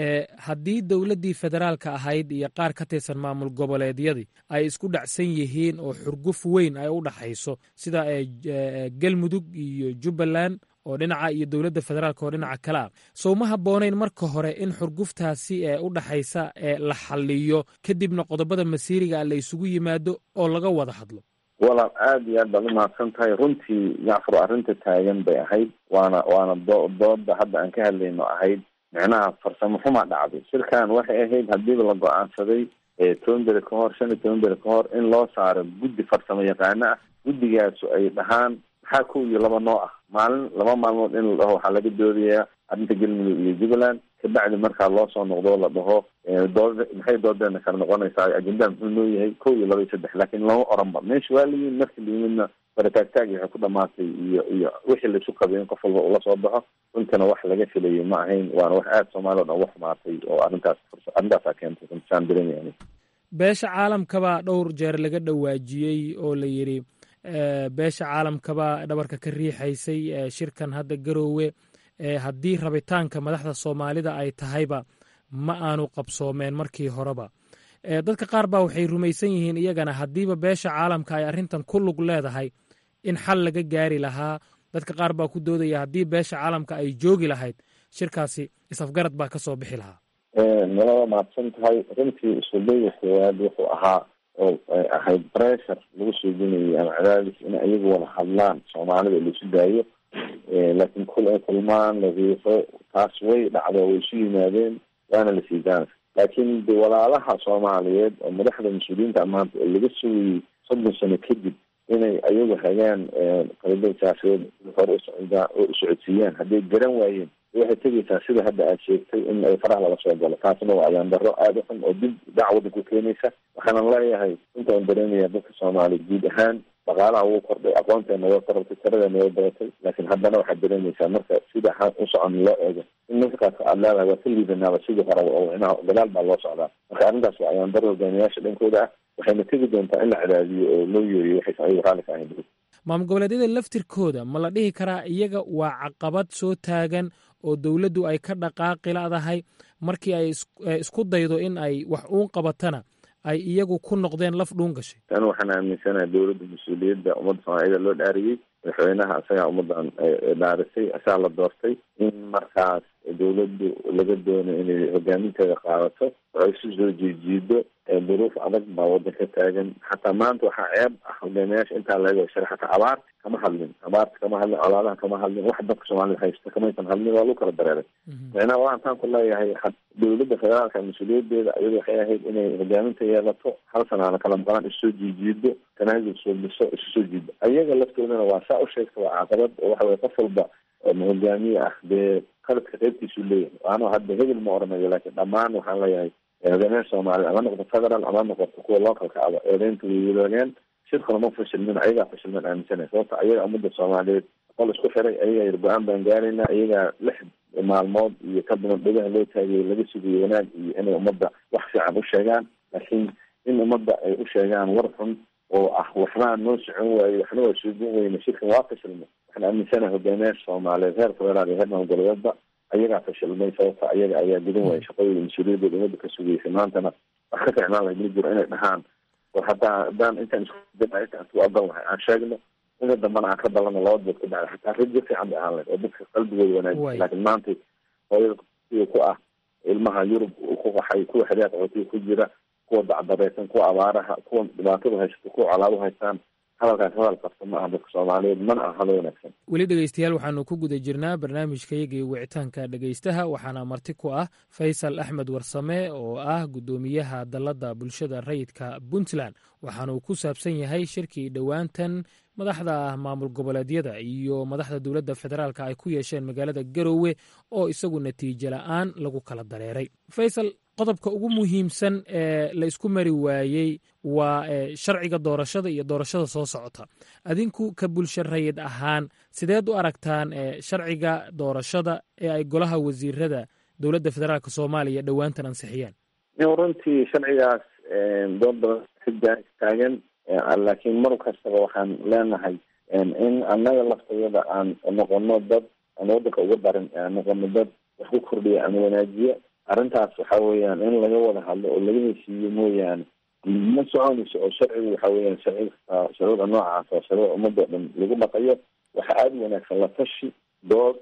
haddii dowladdii federaalka ahayd iyo qaar ka tirsan maamul goboleedyadii ay isku dhacsan yihiin oo xurguf weyn ay u dhaxayso sida galmudug iyo jubbaland oo dhinaca iyo dowladda federaalka oo dhinaca kale ah sow ma habboonayn marka hore in xurguftaasi ee u dhaxaysa ee la xaliyo kadibna qodobada masiiriga la isugu yimaado oo laga wada hadlo walaal aada iyo aad baad umahadsan tahay runtii jacfar arrinta taagan bay ahayd waana waana do dooda hadda aan ka hadlayno ahayd micnaha farsamo xumaa dhacday shirkan waxay ahayd hadiiba la go-aansaday toban beri ka hor shan iyo toban beri ka hor in loo saaro guddi farsamo yaqaano ah guddigaasu ay dhahaan maxaa kow iyo laba noo ah maalin laba maalmood in la dhaho waxaa laga doodayaa arrinta galmudug iyo jubbaland kabacdi markaa loo soo noqdo la dhaho dood maxay doodeena kala noqonaysaa ajendaa muxuu noo yahay kow iyo laba iyo saddex laakiin lama oranba meesha waa layihin marka layimidna barataagtaagi waxay ku dhamaatay iyo iyo wixii laisu qabay in qof walba ula soo baxo runtana wax laga filayay ma ahayn waana wax aada soomaaliya o dhan uga xumaatay oo arrintaas arrintaasaa keentay runtisaan dareemaya beesha caalamkabaa dhowr jeer laga dhawaajiyey oo la yidhi beesha caalamkabaa dhabarka ka riixaysay shirkan hadda garoowe haddii rabitaanka madaxda soomaalida ay tahayba ma aanu qabsoomeen markii horeba dadka qaar baa waxay rumaysan yihiin iyagana haddiiba beesha caalamka ay arrintan ku lug leedahay in xal laga gaari lahaa dadka qaar baa ku doodaya haddii beesha caalamka ay joogi lahayd shirkaasi isafgarad baa ka soo bixi lahaa nalaba mahadsan tahay runtii isudayga koowaad wuxuu ahaa oo ay ahayd pressure lagu soo genayay ama cadaadis in ayagu wada hadlaan soomaalida laisu daayo laakiin kul ay kulmaan la riixo taas way dhacdo way isu yimaadeen waana la sii daana laakiin de walaalaha soomaaliyeed oo madaxda mas-uuliyiinta maanta oo laga sugayay soddon sano kadib inay ayagu hagaan qalabada siyaasadeed hore usocdaa oo usocodsiiyaan hadday garan waayeen waxay tegaysaa sida hadda aad sheegtay in ay faraha lala soo galo taasna waa ayaan daro aada u xun oo dib dhac waddanku keenaysa waxaanan leeyahay inta aan dareemaya dadka soomaaliya guud ahaan dhaqaalaha wuu kordhay aqoonteena way korortay tiradeena way badatay laakiin haddana waxaad dareemaysaa marka sida u socon loo eego in markaas aad leedahay waa ka liidanaaba sidii horeba oo inaha gadaal baa loo socdaa marka arrintaas waa ayaan daro hogaamiyaasha dhankooda ah waxayna tegi doontaa in la cadaadiyo oo loo yeeriyo waxaysan ayagu raalli ka ahayn maamul goboleedyada laftirkooda ma la dhihi karaa iyaga waa caqabad soo taagan oo dowladdu ay ka dhaqaaqi ladahay markii ay isku daydo in ay wax uun qabatana ay iyagu ku noqdeen laf dhuun gashay anu waxaan aaminsanaha dowladda mas-uuliyadda ummadda soomaaliyada loo dhaariyey madaxweynaha isagaa ummaddan dhaarisay asaa la doortay in markaas dowladdu laga doono inay hogaaminteeda qaadato oo ay isu soo jiijiido duruuf adag baa wadanka taagan xataa maanta waxaa ceeb ah hogaamiyaasha intaa laga shara xataa abaarta kama hadlin abaarta kama hadlin colaadaha kama hadlin wax dadka soomaalida haysta kamaysan hadlin waa lagu kala dareeray micnaha waxaan ku leeyahay dowladda federaalka mas-uuliyadeeda iyadu waxay ahayd inay hogaaminta yeelato hal sanaana kala maqlaan isusoo jiijiido tanaasul suubiso isu soo jiido ayaga laftoodana waa saa u sheegta waa caqabad oo waxa weye qof walba hogaamiye ah dee qaladka qaybtiisuu leeyahay ano hadda hebel ma oranayo laakiin dhammaan waxaan leeyahay hogaamiyaha soomaaliyed ama noqoto federal ama noqoto kuwa localka aba eedeynta way wadaageen shirkuna ma fashilmin ayagaa fashilmin aaminsanay sababta ayaga ummadda soomaaliyeed qol isku xiray ayagaa yir go-aan baan gaarayna ayagaa lix maalmood iyo ka badan dhegaha loo taagayo laga sugayo wanaag iyo inay ummadda wax fiican u sheegaan laakiin in ummadda ay u sheegaan war xun oo ah waxbaa noo socon waaye waxna waa suugan weyne shirkan waa fashilmay waxaan aaminsanaha hogaamiyaasha soomaaliyeed heer federaal iyo heer maamul-goboleedba ayagaa fashilmay sababta ayaga ayaa gudan waaya shaqadooda mas-uuliyadooda ummadda ka sugaysay maantana wax ka ficnaan lahay ma jiro inay dhahaan war haddaa haddaan intaan iskuda intaan isku adan lahay aan sheegno inta dambana aan ka dalano laba dood ka dhacda xataa rajo fiican bay ahaan lahayd oo dadka qalbigooda wanaajisa laakiin maanta hooyada kuwa ku ah ilmaha yurub ku qaxay kuwa xeryaha qaxootiga ku jira kuwa dacdareysan kuwa abaaraha kuwa dhibaatada haysato kuwa colaado haystaan hadalkaas hadal qabta ma aha dadka soomaaliyeed mana aha hadal wanaagsan weli dhegeystayaal waxaanu ku guda jirnaa barnaamijkayagii wicitaanka dhegeystaha waxaana marti ku ah faysal axmed warsame oo ah guddoomiyaha dalladda bulshada rayidka puntland waxaanuu ku saabsan yahay shirkii dhowaantan madaxda maamul goboleedyada iyo madaxda dowladda federaalka ay ku yeesheen magaalada garowe oo isagu natiijo la-aan lagu kala dareeray faysal qodobka ugu muhiimsan ee la isku mari waayey waa sharciga doorashada iyo doorashada soo socota adinku ka bulsho rayid ahaan sideed u aragtaan sharciga doorashada ee ay golaha wasiirada dowladda federaalk soomaaliya dhowaantan ansixiyeen runtii sharcigaas dood badan ka taagan laakiin mar kastaba waxaan leenahay in annaga laftayada aan noqono dad aan wadanka uga darin aan noqono dad wax ku kordhiya ama wanaajiya arrintaas waxa weeyaan in laga wada hadlo oo laga heshiiyo mooyaane ma soconayso oo sharcigu waxa weeyaan sharci shuruucda noocaas oo shuruuc ummadoo dhan lagu dhaqayo waxa aada u wanaagsan la tashi dood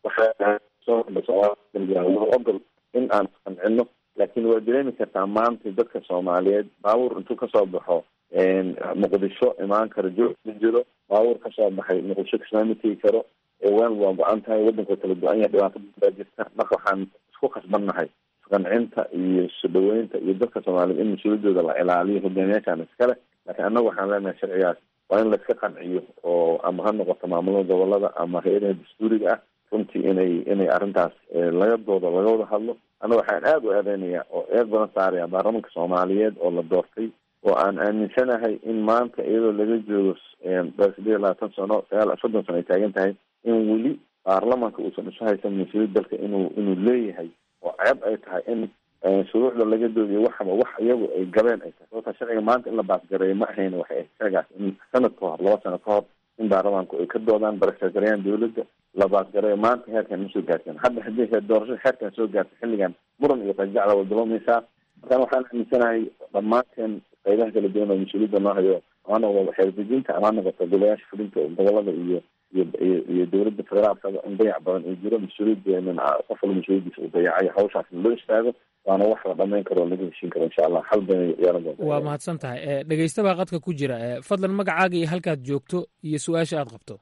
waxaa ogol in aan qancino laakiin waa dareemi kartaa maanta dadka soomaaliyeed baabuur intuu kasoo baxo muqdisho imaan karo joog ma jiro baabuur kasoo baxay muqdisho kismaama tegi karo waan waa go-an tahay wadanka kala go-an yahay dhibaato baa jirta marka waxaan isku khasbannahay isqancinta iyo isu dhaweynta iyo dadka soomaaliyeed in mas-uuliyadooda la ilaaliyo hogaamiyaashaan iskale laakiin annaga waxaan leenahay sharcigaas waa in laiska qanciyo oo ama ha noqoto maamulada gobolada ama hay-adaha dastuuriga ah runtii inay inay arrintaas laga doodo laga wada hadlo annaga waxaan aada u eedeynaya oo eed badan saaraya baarlamanka soomaaliyeed oo la doortay oo aan aaminsanahay in maanta iyadoo laga joogo sideed iyo labaatan sano sagaal soddon sano ay taagan tahay in weli baarlamanka uusan isu haysan mas-uuliyad dalka inuu inuu leeyahay oo ceeb ay tahay in shuruucda laga doodiyo waxaba wax iyagu ay gabeen ay tahay sababta sharciga maanta in la baasgareeyo ma ahayn waxay ahayd sharcigaas in sanad ka hor laba sano ka hor in baarlamanku ay ka doodaan barashagarayaan dowladda la baasgareeyo maanta heerkan ma soo gaarteen hadda haddii doorashada heerkan soo gaarta xilligan muran iyo qajacla way bilowmaysaa markaan waxaan aaminsanahay dhammaanteen qaybaha kala duwan oo mas-uuliyadda noo hayo ama noqdo xeerdejinta ama noqoto golayaasha fulinta gobolada iyo iyo iyo dowladda federaalkaba in dayac badan ay jiro mas-uuliyadeenan qof walba mas-uuliyadiisa uu dayacayo hawshaasna loo istaago waana wax la dhamayn karo oo laga heshiin karo insha allah hal been yeelan doonta waa mahadsan tahay dhegeysta baa qadka ku jira fadlan magacaaga iyo halkaad joogto iyo su-aasha aad qabto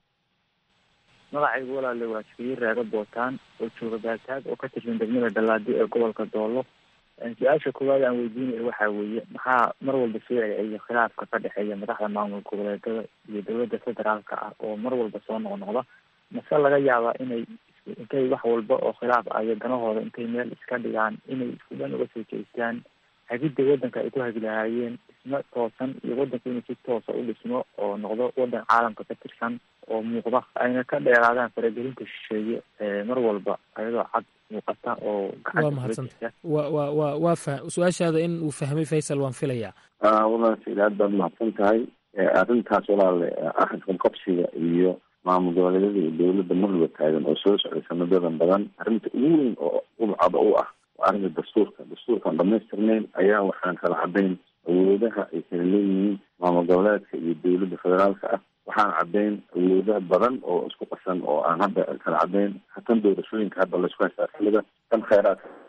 magacaygu walaale waa jifiye raaga bootaan oo jooga baataag oo ka tirsan degmada dhalaadi ee gobolka doolo su-aasha koowaad aan weydiinayo waxaa weeye maxaa mar walba soo celceliya khilaafka ka dhexeeya madaxda maamul goboleedada iyo dowladda federaalka ah oo mar walba soo noqnoqda mase laga yaabaa inay intay wax walba oo khilaaf ah iyo danahooda intay meel iska dhigaan inay isku dhan uga soo jeestaan hagidda waddanka ay ku hagi lahaayeen dhismo toosan iyo waddanka inuu si toosa u dhismo oo noqdo waddan caalamka ka tirsan oo muuqda ayna ka dheeraadaan faragelinta shisheeye mar walba ayadoo cad muuqata oo waa mahadsanta wa wa wa waa fa su-aashaada in uu fahmay faysal waan filayaa walaal said aad baad mahadsan tahay arrintaas walaale axadkan qabsiga iyo maamul goboleedyada iyo dowladda marwaba taagan oo soo socday sanadadan badan arrinta ugu weyn oo udcada u ah waa arrinta dastuurka dastuurkaan dhamaystirnayn ayaa waxaan kala cadayn awoodaha ay kala leeyihiin maamul goboleedka iyo dowladda federaalka ah waxaan caddayn awoodaha badan oo isku qasan oo aan hadda kala caddayn hatan doorashooyinka hadda laisku haystaa xilliga tan kheyraadka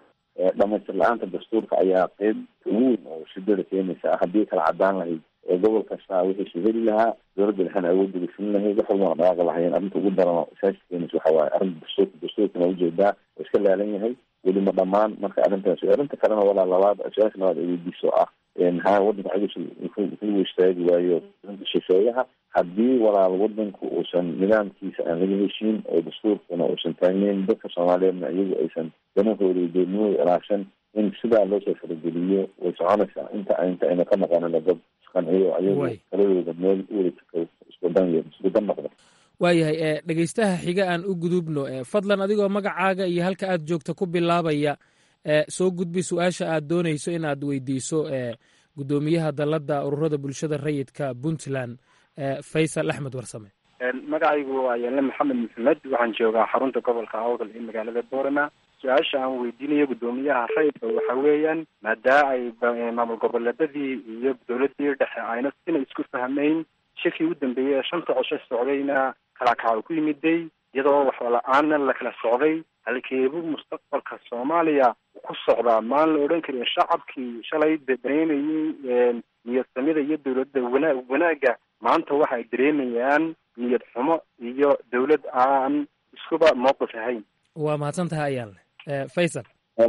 dhamaystir la-aanta dastuurka ayaa qeyb ugu weyn oo shidada keenaysa ah haddii kala cadaan lahayd gobol kasta wixiisu heli lahaa dowladda dhexena awoodda gufin lahayd wax walbana dhaqaaqi lahayeen arrinta ugu daran isaasi keenaysa waxa waaye arrinta dastuurka dastuurkana ujeedaa oo iska laalan yahay welima dhamaan marka arrintaas arrinta kalena walaa labaad su-aasha labaad ay weydiiso ah maxaa wadanka cagis ku istaagi waayo shisheeyaha haddii walaal wadanku uusan nidaamkiisa aan laga heshiin oo dastuurkana uusan taagneyn dadka soomaaliyeedna iyagu aysan danahooda iyo doodnimooda ilaashan in sidaa loosoo farageliyo way soconaysaa inta inta ayna ka noqonina dad isqanciyo ayagu taladooda meel uwada iskudan iskudan noqda waayahay dhegeystaha xiga aan u gudubno fadlan adigoo magacaaga iyo halka aad joogta ku bilaabaya soo gudbi su-aasha aad doonayso in aad weydiiso guddoomiyaha dalladda ururada bulshada rayidka puntland faysal axmed warsame magacaygu waa yaale maxamed maxamed waxaan joogaa xarunta gobolka awdal ee magaalada boorama su-aasha aan weydiinayo guddoomiyaha rayidka waxa weeyaan maadaa ay maamul goboleedadii iyo dowladii dhexe ayna sina isku fahmeyn shirkii u dambeeyey ee shanta cosho socdayna kala kaca ku yimiday iyadoo waxla-aanna la kala socday halkeebu mustaqbalka soomaaliya ku socdaa maan la odhan karin shacabkii shalay dareemayey niyadsamida iyo dowladda wana wanaagga maanta waxa ay dareemayaan niyad xumo iyo dowlad aan iskuba mowqif ahayn waa mahadsan tahay ayaan leh faysal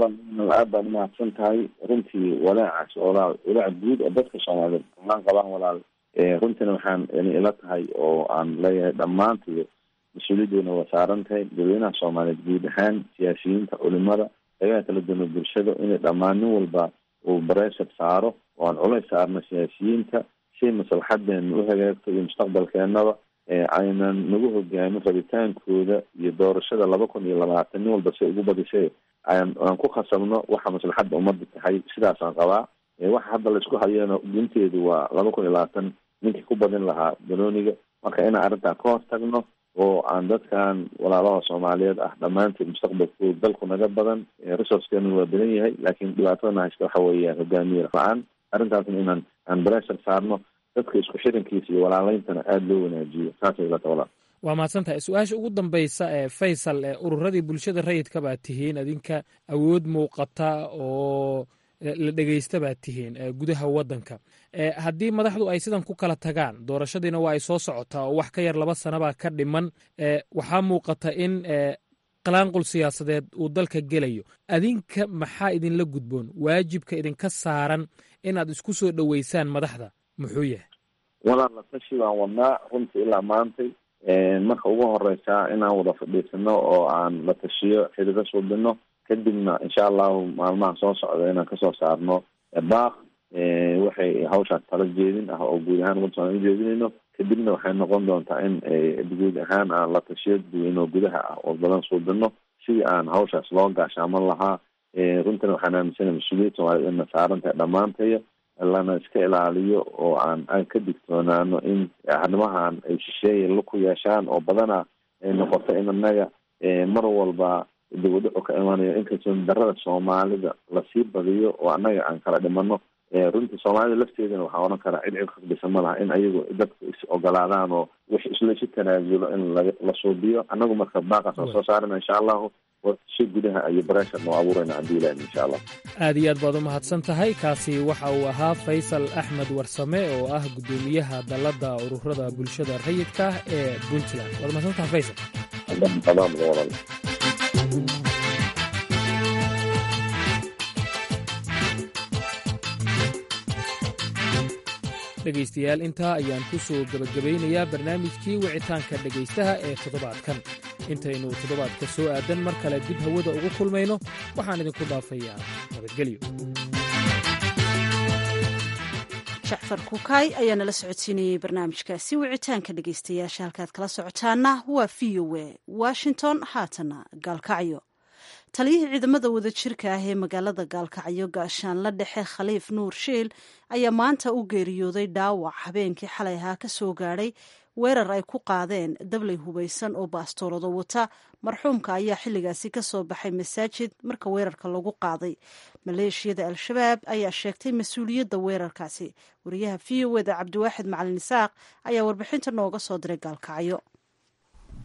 aad baad umahadsan tahay runtii walaacaas walaal walaac guud oo dadka soomaaliyeed dhammaan qabaan walaal runtiina waxaan ila tahay oo aan leeyahay dhammaantiyo mas-uuliyadoona waa saaran tahay dadweynaha soomaaliyeed guud ahaan siyaasiyiinta culimada dagaha kala duwana bulshada inay dhammaan nin walba uu bareeshar saaro oo aan culays saarno siyaasiyiinta si maslaxadeena u hagaagto iyo mustaqbalkeenaba aynan nagu hogaamin rabitaankooda iyo doorashada laba kun iyo labaatan nin walba si ugu badisay aan aan ku khasabno waxa maslaxadda ummadda tahay sidaasaan qabaa waxa hadda laisku hayana gunteedu waa laba kun iyo labaatan ninkii ku badin lahaa banooniga marka inaan arrintaa ka hortagno oo aan dadkan walaalaha soomaaliyeed ah dhammaanteed mustaqbalkooda dalku naga badan resourcekeenu waa badan yahay laakiin dhibaatadana haysta waxa weeyaan hogaamiye la-aan arrintaasna inaan aan breshar saarno dadka isku xirankiisa iyo walaaleyntana aada loo wanaajiyo saasay ilata walaal waa mahadsan tahay su-aasha ugu dambaysa ee faysal ee ururadii bulshada rayidka baad tihiin adinka awood muuqata oo la dhegeysta baad tihiin gudaha waddanka haddii madaxdu ay sidan ku kala tagaan doorashadiina waa ay soo socotaa oo wax ka yar laba sanabaa ka dhiman waxaa muuqata in qalaanqul siyaasadeed uu dalka gelayo adinka maxaa idinla gudboon waajibka idinka saaran inaad isku soo dhoweysaan madaxda muxuu yahay walaal la tashi baan wadnaa runtii ilaa maantay marka ugu horeysaa inaan wada fadhiisano oo aan la tashiyo xiriiro suubino kadibna insha allahu maalmaha soo socda inaan kasoo saarno baaq waxay hawshaas tala jeedin ah oo guud ahaan wadda soomaliya ujeedinayno kadibna waxay noqon doontaa in guud ahaan aan la tashiyo dadweyne oo gudaha ah oo badan suubino sidii aan hawshaas loo gaashaaman lahaa runtina waxaan aaminsana mas-uuliyad soomaaliyed ina saaran tahay dhammaantaya lana iska ilaaliyo oo aan aan ka digtoonaano in arrimahan ay shisheeya laku yeeshaan oo badana ay noqoto in annaga mar walba dibadhaco ka imanayo inkastoo darada soomaalida lasii badiyo oo annaga aan kala dhimano runtii soomaalida lafteedana waxaa oran karaa cid cid khasbisa ma laha in ayagu dadku is ogolaadaan oo wix islaisu tanaasulo in laga la suubiyo annagu marka baaqaas aan soo saarana insha allahu si gudaha iyo bareeshar noo abuurayna haddii ilahin insha allah aad iyo aad baad u mahadsan tahay kaasi waxa uu ahaa faysal axmed warsame oo ah guddoomiyaha dalladda ururada bulshada rayidka ee puntland waad mahadsan tahay faysal dhegaystayaal intaa ayaan ku soo gebagabaynayaa barnaamijkii wicitaanka dhegaystaha ee toddobaadkan intaynu toddobaadka soo aadan mar kale dib hawada ugu kulmayno waxaan idinku dhaafayaa nabadgelyo jacfar kukaay ayaa nala socodsiinayey barnaamijkaasi wicitaanka dhegaystayaasha halkaad kala socotaana waa v o e washington haatana gaalkacyo taliyihii ciidamada wadajirka ah ee magaalada gaalkacyo gaashaanla dhexe khaliif nuur shiil ayaa maanta u geeriyooday dhaawac habeenkii xalay ahaa ka soo gaadhay weerar ay ku qaadeen dablay hubaysan oo baastoolado wata marxuumka ayaa xilligaasi ka soo baxay masaajid marka weerarka lagu qaaday maleeshiyada al-shabaab ayaa sheegtay mas-uuliyadda weerarkaasi wariyaha v o eda cabdiwaaxid macalin isaaq ayaa warbixinta nooga soo diray gaalkacyo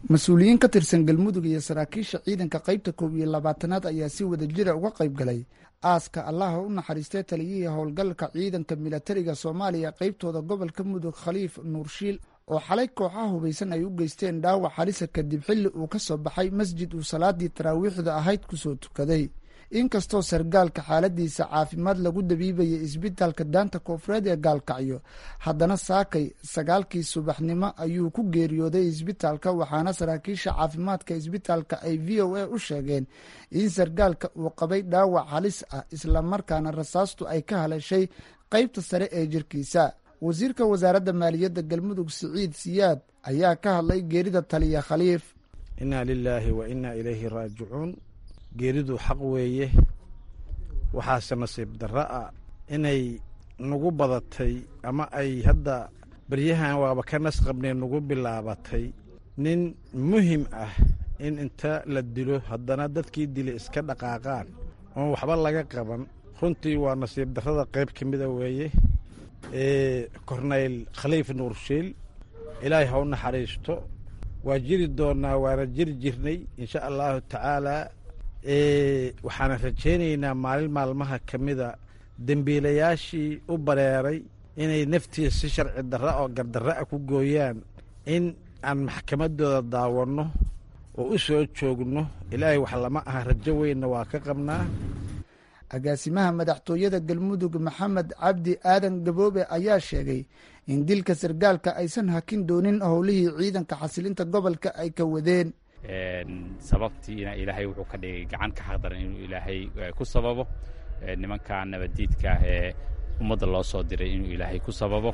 mas-uuliyiin ka tirsan galmudug iyo saraakiisha ciidanka qaybta koob iyo labaatanaad ayaa si wada jira uga qayb galay aaska allaha u naxariistay taliyihii howlgalka ciidanka milatariga soomaaliya qaybtooda gobolka mudug khaliif nuurshiil oo xalay kooxaha hubaysan ay u geysteen dhaawac halisa kadib xilli uu ka soo baxay masjid uu salaadii taraawiixda ahayd kusoo tukaday inkastoo sargaalka xaaladiisa caafimaad lagu dabiibayay isbitaalka daanta koonfureed ee gaalkacyo haddana saakay sagaalkii subaxnimo ayuu ku geeriyooday isbitaalka waxaana saraakiisha caafimaadka isbitaalka ay v o a u sheegeen in sargaalka uu qabay dhaawac halis ah islamarkaana rasaastu ay ka haleeshay qaybta sare ee jirkiisa wasiirka wasaaradda maaliyadda galmudug siciid siyaad ayaa ka hadlay geerida taliya khaliif inaa lilaahi wa inaa ilayhi raajicuun geeridu xaq weeye waxaase nasiib darro ah inay nagu badatay ama ay hadda baryahan waaba ka nas qabnee nagu bilaabatay nin muhim ah in inta la dilo haddana dadkii dilay iska dhaqaaqaan oon waxba laga qaban runtii waa nasiib darrada qayb ka mida weeye korneyl khaliif nuurshiil ilaahay ha u naxariisto waa jiri doonnaa waana jiri jirnay insha allahu tacaalaa waxaana rajaynaynaa maalin maalmaha ka mida dembiilayaashii u bareeray inay naftiisa si sharci darra oo gardarra a ku gooyaan in aan maxkamaddooda daawanno oo u soo joogno ilaahay wax lama aha rajo weynna waa ka qabnaa agaasimaha madaxtooyada galmudug maxamed cabdi aadan gaboobe ayaa sheegay in dilka sargaalka aysan hakin doonin howlihii ciidanka xasilinta gobolka ay ka wadeen sababtiina ilaahay wuxuu ka dhigay gacan ka xaqdaran inuu ilaahay ku sababo nimanka nabaddiidka ah ee ummadda loo soo diray inuu ilaahay ku sababo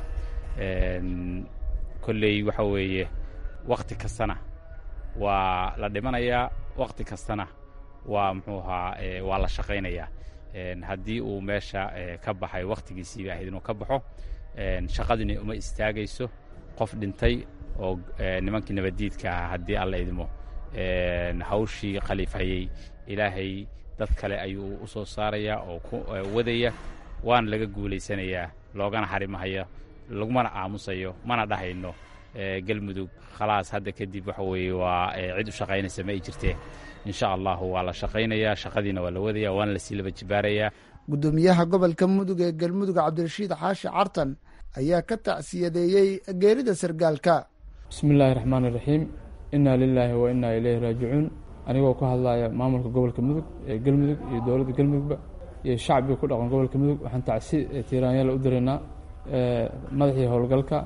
kolley waxa weeye wakhti kastana waa la dhimanayaa wakhti kastana waa muxuu ahaa waa la shaqaynayaa haddii uu meesha ka baxay wakhtigiisiiba ahayd inuu ka baxo shaqadini uma istaagayso qof dhintay oo nimankii nabaddiidka ahaa haddii alla idmo hawshii khaliifhayey ilaahay dad kale ayuu u soo saarayaa oo ku wadaya waana laga guulaysanayaa loogana xarimahaya lagumana aamusayo mana dhahayno galmudug khalaas hadda kadib waxa weeye waa cid u shaqaynaysa ma ay jirtee insha allahu waa la shaqaynayaa shaqadiina waa la wadaya waana lasii laba jibaarayaa guddoomiyaha gobolka mudug ee galmudug cabdirashiid xaashi cartan ayaa ka tacsiyadeeyey geerida sargaalka bismi illaahi raxmaani raxiim innaa lilaahi wa innaa ileyhi raajicuun anigoo ka hadlaya maamulka gobolka mudug ee galmudug iyo dowladda galmudugba iyo shacbiga ku dhaqan gobolka mudug waxaan tacsi tiiraanyaala u diraynaa madaxii howlgalka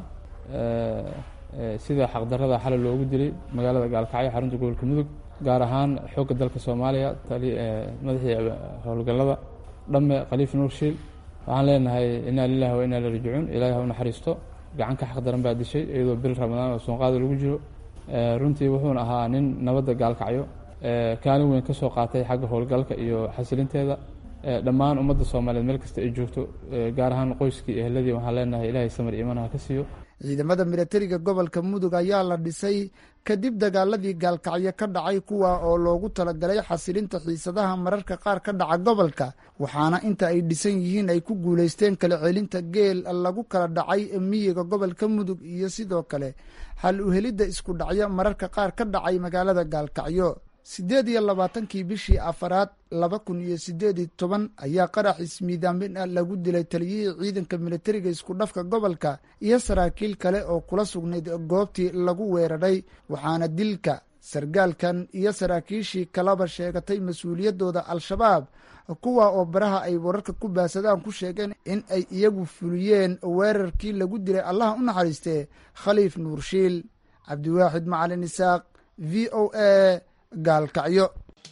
sida xaqdarada xalay loogu dilay magaalada gaalkacyo xarunta gobolka mudug gaar ahaan xoogga dalka soomaaliya madaxii howlgallada dhamme khaliif nuurshiil waxaan leenahay innaa lilahi wa innaa ileyhi raajicuun ilaahay ha u naxariisto gacan ka xaqdaran baa dishay iyadoo bil ramadaan oo soonqaada lagu jiro runtii wuxuuna ahaa nin nabadda gaalkacyo kaalin weyn ka soo qaatay xagga howlgalka iyo xasilinteeda dhammaan ummadda soomaaliyeed meel kasta ay joogto gaar ahaan qoyskii eheladii waxaan leenahay ilaahay samar iimaanaha ka siiyo ciidamada milatariga gobolka mudug ayaa la dhisay kadib dagaaladii gaalkacyo ka dhacay kuwa oo loogu talagalay xasilinta xiisadaha mararka qaar ka dhaca gobolka waxaana inta ay dhisan yihiin ay ku guulaysteen kala celinta geel lagu kala dhacay miyiga gobolka mudug iyo sidoo kale hal uhelidda isku dhacyo mararka qaar ka dhacay magaalada gaalkacyo siddeed iyo labaatankii bishii afaraad laba kun iyo siddeed iyo toban ayaa qarax ismiidaamin ah lagu dilay taliyihii ciidanka militariga isku dhafka gobolka iyo saraakiil kale oo kula sugnayd goobtii lagu weeraray waxaana dilka sargaalkan iyo saraakiishii kalaba sheegatay mas-uuliyaddooda al-shabaab kuwa oo baraha ay wararka ku baasadaan ku sheegeen in ay iyagu fuliyeen weerarkii lagu dilay allaha u naxariistee khaliif nuurshiil cabdiwaaxid macalin isaaq v o a gaalkacyo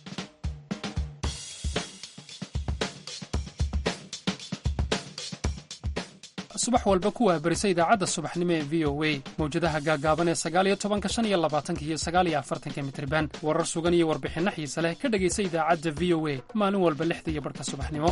subax walba ku waabarisa idaacadda subaxnimo ee v o a mawjadaha gaagaaban ee sagaaliyo tobanka shan iyo labaatanka iyo sagaaliyo afartanka mitriban warar sugan iyo warbixinno xiise leh ka dhegaysa idaacadda v o a maalin walba lixda iyo barhka subaxnimo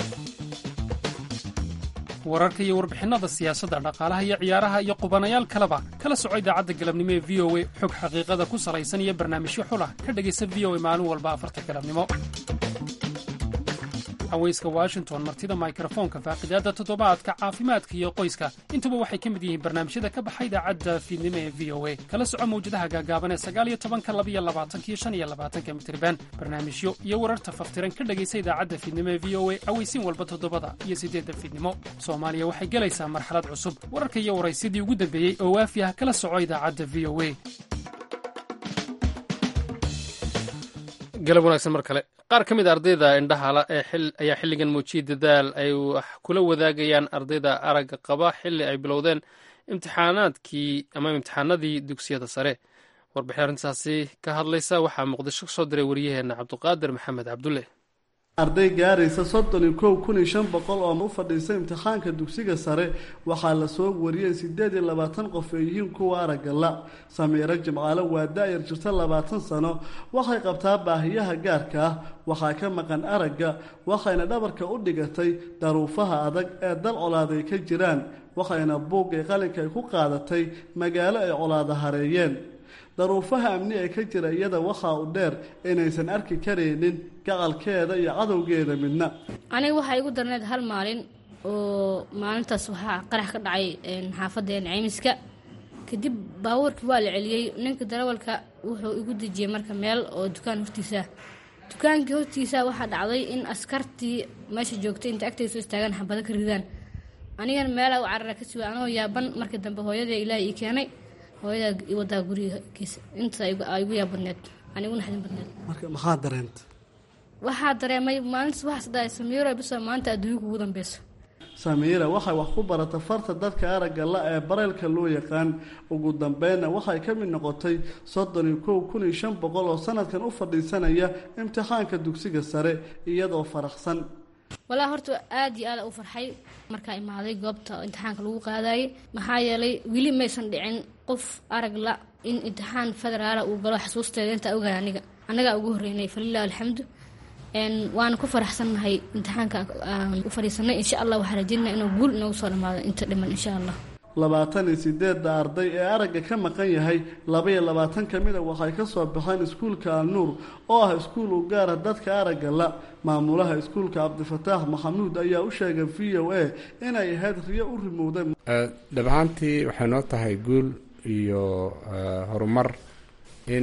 wararka iyo warbixinnada siyaasadda dhaqaalaha iyo ciyaaraha iyo qubanayaal kaleba kala soco idaacadda galabnimo ee v o a xog xaqiiqada ku salaysan iyo barnaamijyo xulah ka dhegaysa v o a maalin walba afarta galabnimo haweyska washington martida mikrofoonka faaqidaada toddobaadka caafimaadka iyo qoyska intuba waxay ka mid yihiin barnaamijyada ka baxa idaacadda fiidnimo ee v o a kala soco mawjadaha gaagaaban ee sagaal iyo tobanka labiyo labaatanka iyo shan iyo labaatanka mitriban barnaamijyo iyo wararta faftiran ka dhegaysa idaacadda fiidnimo ee v o a aweysiin walba toddobada iyo siddeedda fiidnimo soomaaliya waxay gelaysaa marxalad cusub wararka iyo waraysidii ugu dambeeyey oo waafi ah kala soco idaacadda v o a galab wanaagsan mar kale qaar ka mid a ardayda indhahala ee ayaa xilligan muujiyay dadaal ay wax kula wadaagayaan ardayda aragga qaba xilli ay bilowdeen imtixaanaadkii ama imtixaanadii dugsiyada sare warbixin arrintaasi ka hadlaysa waxaa muqdisho ka soo diray waryaheena cabduqaadir maxamed cabdulle arday gaaraysa soddon iyo kow kun iyo shan boqol oo u fadhiisa imtixaanka dugsiga sare waxaa lasoo wariyey siddeed iyo labaatan qof ay yihiin kuwa aragga la samiiro jimcaale waa da-yar jirta labaatan sano waxay qabtaa baahiyaha gaarka ah waxaa ka maqan aragga waxayna dhabarka u dhigatay daruufaha adag ee dal colaaday ka jiraan waxayna buug ee qalinka ay ku qaadatay magaalo ay colaada hareeyeen daruufaha amni ee ka jira iyada waxaa u dheer inaysan arki karaynin gacalkeeda iyo cadowgeeda midna aniga waxaa igu darneed hal maalin oo maalintaas waxaa qarax ka dhacay xaafadeen ceymiska kadib baabuurkii waa la celiyey ninka darawalka wuxuu igu dejiyey marka meel oo dukaan hortiisa dukaankii hortiisa waxaa dhacday in askartii meesha joogtay inta agtay soo istaagaan xabado ka ridaan anigana meelaa u carara ka suga anoo yaaban markii dambe hooyadee ilaahay ii keenay hooyadaa i wadaa gurigiisa intaas aa igu yaab badneed anigu naxdin badneed marka maxaa dareenta waxaa dareemay maalintaas waxaas dhahay samiiro bisa maanta adduunka ugu dambeyso samiira waxay wax ku barata farta dadka aragga la ee bareylka loo yaqaan ugu dambeynna waxay ka mid noqotay soddon iyo kow kun iyo shan boqol oo sanadkan u fadhiisanaya imtixaanka dugsiga sare iyadoo faraxsan walaa horta aad iyo aada u farxay markaa imaaday goobta imtixaanka lagu qaadayay maxaa yeelay weli maysan dhicin qof arag la in imtixaan federaala uu galo xasuusteeda intaa ogahay aniga annagaa ugu horreynay falilah alxamdu waana ku faraxsannahay imtixaanka aan u fadhiisanay insha allah waxaa rajeynaa inuu guul inoogu soo dhammaado inta dhiman insha allah labaatan iyo sideedda arday ee aragga ka maqan yahay laba-iyo labaatan ka mida waxay ka soo baxeen iskuulka alnuur oo ah iskuul u gaara dadka aragga la maamulaha iskuulka cabdifataax maxamuud ayaa u sheegay v o a inay ahayd riyo u rimowday dhab ahaantii waxay noo tahay guul iyo horumar in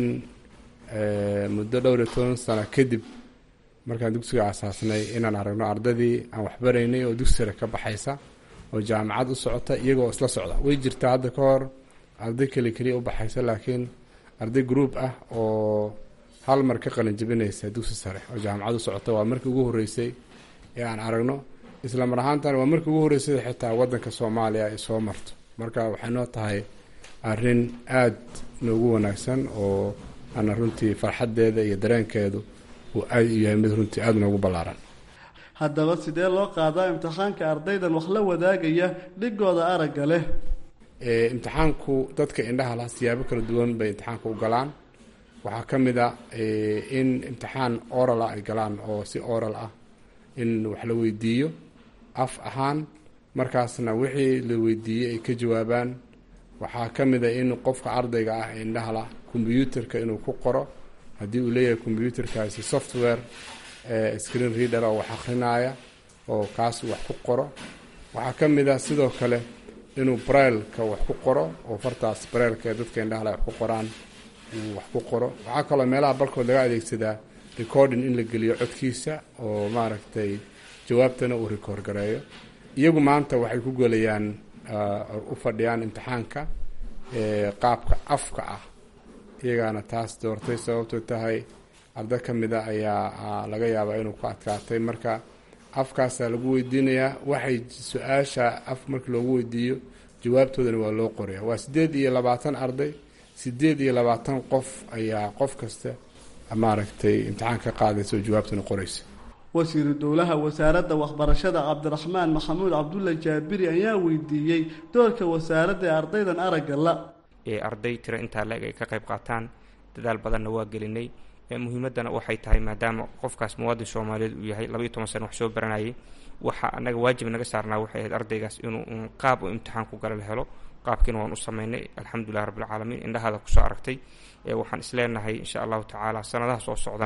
muddo dhowr iyo toban sano kadib markaan dugsiga aasaasnay inaan aragno ardadii aan waxbaraynay oo dugsi sare ka baxaysa oo jaamacad u socota iyagoo isla socda way jirtaa hadda ka hor arday keli keliya u baxaysa laakiin arday group ah oo hal mar ka qalin jabinaysa dugsi sare oo jaamacad u socota waa markii ugu horreysay ee aan aragno isla mar ahaantan waa markii ugu horreysay xitaa waddanka soomaaliya ay soo marto marka waxay noo tahay arrin aad noogu wanaagsan oo ana runtii farxaddeeda iyo dareenkeedu uu aad u yahay mid runtii aada noogu ballaaran haddaba sidee loo qaadaa imtixaanka ardaydan wax la wadaagaya dhigooda aragga leh imtixaanku dadka indhaha lah siyaabo kala duwan bay imtixaanka u galaan waxaa ka mid a in imtixaan oral ah ay galaan oo si oral ah in wax la weydiiyo af ahaan markaasna wixii la weydiiyey ay ka jawaabaan waxaa ka mid a in qofka ardayga ah ee indhaha lah kombyuutarka inuu ku qoro haddii uu leeyahay kombyuutarkaasi software screen reader oo wax akrinaya oo kaas wax ku qoro waxaa ka mid ah sidoo kale inuu brailka wax ku qoro oo fartaas brailka ee dadka indhahala wax ku qoraan uu wax ku qoro waxaa kaloo meelaha balkood laga adeegsadaa recording in la geliyo codkiisa oo maaragtay jawaabtana uu record gareeyo iyagu maanta waxay ku gelayaan u fadhiyaan imtixaanka qaabka afka ah iyagaana taas doortay sababto tahay arda ka mid a ayaa laga yaabaa inuu ku adkaatay marka afkaasaa lagu weydiinayaa waxay su-aasha af markii loogu weydiiyo jawaabtoodana waa loo qoraya waa siddeed iyo labaatan arday siddeed iyo labaatan qof ayaa qof kasta maaragtay imtixaan ka qaadaysa oo jawaabtana qoraysa wasiiru dowlaha wasaaradda waxbarashada cabdiraxmaan maxamuud cabdulla jaabiri ayaa weydiiyey doorka wasaaradda ee ardaydan aragga la ee arday tiro intaa la-eg ay ka qayb qaataan dadaal badanna waa gelinay muhiimaddana waxay tahay maadaama qofkaas muwaadin soomaaliyeed uu yahay labaiyo toban sano wax soo baranayay waxa anaga waajib naga saarnaa waxay ahayd ardaygaas inuu qaab u imtixaan ku gala la helo qaabkiina waan u sameynay alxamdulilah rabbilcaalamiin indhahaada kusoo aragtay waxaan isleenahay insha allahu tacaala sanadaha soo socdana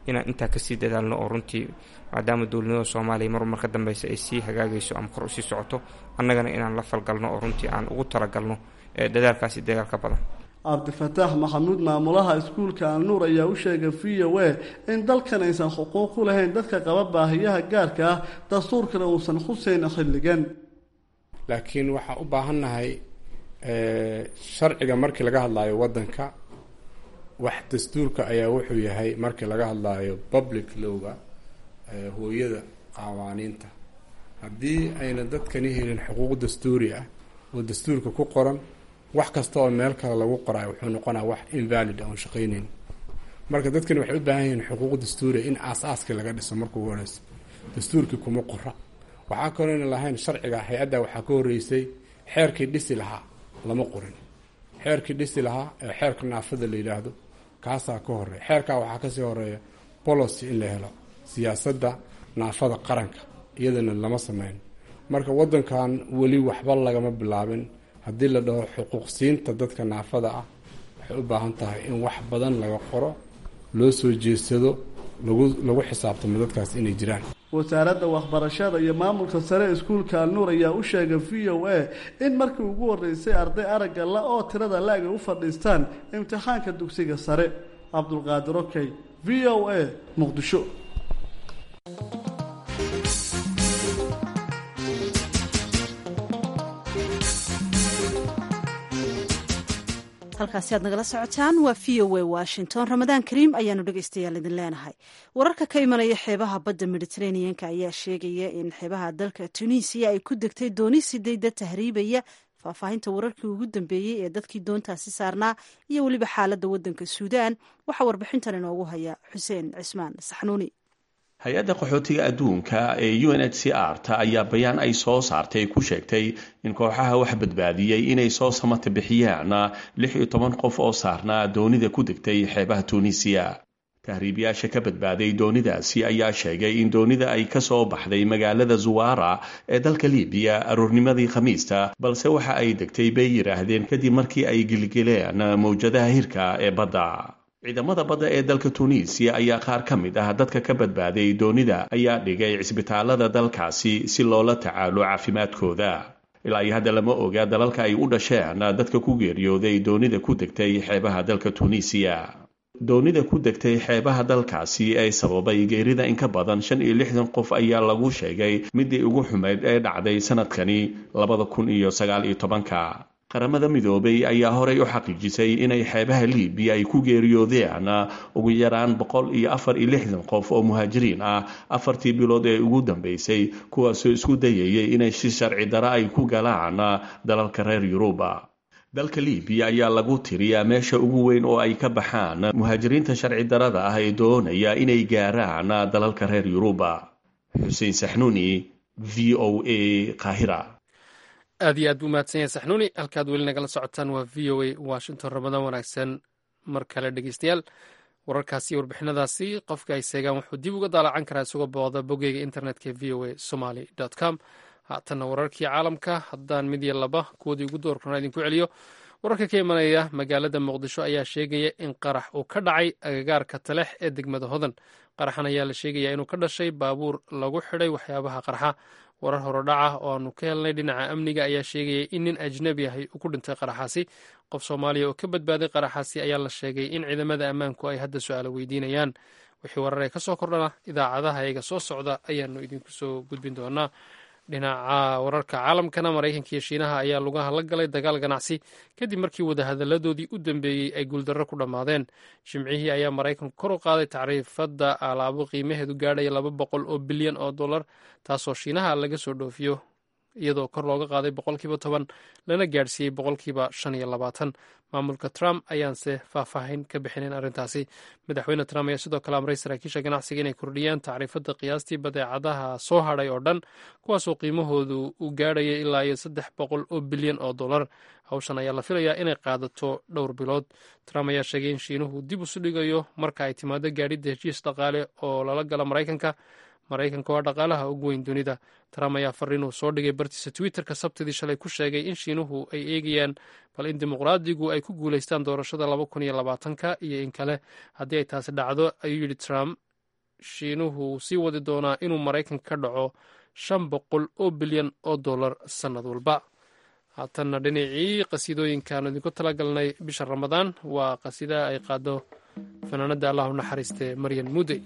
inaan intaa kasii dadaalno oo runtii maadaama dowladnimada soomaaliya mar mar ka dambeysa ay sii hagaagayso ama kor usii socoto annagana inaan la falgalno oo runtii aan ugu talagalno dadaalkaasi dagaal ka badan cabdifataax maxamuud maamulaha iskuulka alnuur ayaa u sheegay v o a in dalkan aysan xuquuq u lahayn dadka qaba baahiyaha gaarka ah dastuurkana uusan khuseyn xilligan laakiin waxaa u baahannahay sharciga markii laga hadlaayo waddanka wax dastuurka ayaa wuxuu yahay markii laga hadlaayo public lowga hooyada qawaaniinta haddii ayna dadkani helin xuquuq dastuuri ah oo dastuurka ku qoran wax kasta oo meel kale lagu qorayo wuxuu noqonaa wax invalid oon shaqayneyn marka dadkani waxay u baahan yihiin xuquuq dastuuriya in aas-aaskii laga dhiso marka ugu horeysa dastuurkii kuma qora waxaa kalooyna lahayn sharciga hay-adda waxaa ka horreysay xeerkii dhisi lahaa lama qorin xeerkii dhisi lahaa ee xeerka naafada la yidhaahdo kaasaa ka horeeya xeerkaa waxaa kasii horeeya policy in la helo siyaasadda naafada qaranka iyadana lama sameyn marka waddankan weli waxba lagama bilaabin haddii la dhaho xuquuqsiinta dadka naafada ah waxay u baahan tahay in wax badan laga qoro loo soo jeedsado lagu lagu xisaabtamo dadkaas inay jiraan wasaaradda waxbarashada iyo maamulka sare iskuulka alnuur ayaa u sheegay v o a in markii ugu horeysay arday aragga la oo tirada la-eg ay u fadhiistaan imtixaanka dugsiga sare cabdulqaadir okey v o a muqdisho halkaasi aad nagala socotaan waa v o a washington ramadaan kariim ayaanu dhegeystayaal idin leenahay wararka ka imanaya xeebaha badda mediteraneanka ayaa sheegaya in xeebaha dalka tunisiya ay ku degtay dooni sidayda tahriibaya faahfaahinta wararkii ugu dambeeyey ee dadkii doontaasi saarnaa iyo weliba xaaladda waddanka suudaan waxaa warbixintan inoogu haya xuseen cismaan saxnuuni hay-adda qaxootiga adduunka ee u n h c r ta ayaa bayaan ay soo saartay ku sheegtay in kooxaha wax badbaadiyey inay soo samata bixiyaan lix iyo toban qof oo saarnaa doonida ku degtay xeebaha tuunisiya tahriibayaasha ka badbaaday doonidaasi ayaa sheegay in doonida ay ka soo baxday magaalada zuwara ee dalka libiya aroornimadii khamiista balse waxa ay degtay bay yidhaahdeen kadib markii ay gilgileen mawjadaha hirka ee badda ciidamada badda ee dalka tuuniisiya ayaa qaar ka mid ah dadka ka badbaaday doonida ayaa dhigay cisbitaalada dalkaasi si loola tacaalo caafimaadkooda ilaa iyo hadda lama oga dalalka ay u dhasheen dadka ku geeriyooday doonida ku degtay xeebaha dalka tuuniisiya doonida ku degtay xeebaha dalkaasi ee sababay geerida in ka badan shan iyo lixdan qof ayaa lagu sheegay midii ugu xumayd ee dhacday sanadkani labada kun iyo sagaal iyo tobanka qaramada midoobay ayaa horey u xaqiijisay inay xeebaha libiya ay ku geeriyoodeen ugu yaraan boqol iyo afar iyo lixdan qof oo muhaajiriin ah afartii bilood ee ugu dambeysay kuwaasoo isku dayayay inay si sharci dara ay ku galaan dalalka reer yuruba dalka libiya ayaa lagu tiriyaa meesha ugu weyn oo ay ka baxaan muhaajiriinta sharci darada ah ee doonaya inay gaaraan dalalka reer yuruba xuseen saxnuuni v o a qaahira aad iyo aad buu mahadsan yahay saxnuuni halkaad weli nagala socotaan waa v o a washington ramadaan wanaagsan mar kale dhegeystayaal wararkaasi iyo warbixinadaasi qofka ay seegaan wuxuu dib uga daalacan karaa isagoo booqda boggeyga internetka v o a somaly com haatanna wararkii caalamka haddaan mid iyo laba kuwadii ugu doorkana idinku celiyo wararka ka imanaya magaalada muqdisho ayaa sheegaya in qarax uu ka dhacay agagaarka talex ee degmada hodan qaraxan ayaa la sheegaya inuu ka dhashay baabuur lagu xidhay waxyaabaha qarxa warar horodhaca oo aanu ka helnay dhinaca amniga ayaa sheegaya in nin ajnabi ahy uu ku dhintay qaraxaasi qof soomaaliya oo ka badbaaday qaraxaasi ayaa la sheegay in ciidamada ammaanku ay hadda su-aalo weydiinayaan wixii warar ee ka soo kordhana idaacadaha iyaga soo socda ayaanu idinku soo gudbin doonaa dhinaca wararka caalamkana maraykanka iyo shiinaha ayaa lugaha la galay dagaal ganacsi kadib markii wadahadaladoodii u dambeeyey ay guuldarro ku dhammaadeen jimcihii ayaa maraykanku kor u qaaday tacriifadda alaabo qiimaheedu gaadhaya laba boqol oo bilyan oo dollar taasoo shiinaha laga soo dhoofiyo iyadoo kor looga qaaday boqolkiiba toban lana gaadhsiiyey boqolkiiba shan iyo labaatan maamulka trump ayaanse faahfaahin ka bixinin arrintaasi madaxweyne trump ayaa sidoo kale amray saraakiisha ganacsiga inay kordhiyaan tacriifadda qiyaastii badeecadaha soo hadhay oo dhan kuwaasoo qiimahoodu uu gaadhaya ilaa iyo saddex boqol oo bilyan oo dollar hawshan ayaa la filayaa inay qaadato dhowr bilood trump ayaa sheegay in shiinuhu dib isu dhigayo marka ay timaado gaadhidda heshiis dhaqaale oo lala gala maraykanka maraykanka waa dhaqaalaha ugu weyn dunida trump ayaa fariinuu soo dhigay bartiisa twitterka sabtidii shalay ku sheegay in shiinuhu ay eegayaan bal in dimuqraadigu ay ku guulaystaan doorashada laba kun iyo labaatanka iyo in kale haddii ay taasi dhacdo ayuu yidhi trump shiinuhu sii wadi doonaa inuu maraykanka ka dhaco shan boqol oo bilyan oo dollar sannad walba haatanna dhinacii qasiidooyinkaanu idinku talagalnay bisha ramadaan waa qasiida ay qaado fanaanada allah u naxariistee maryan mudey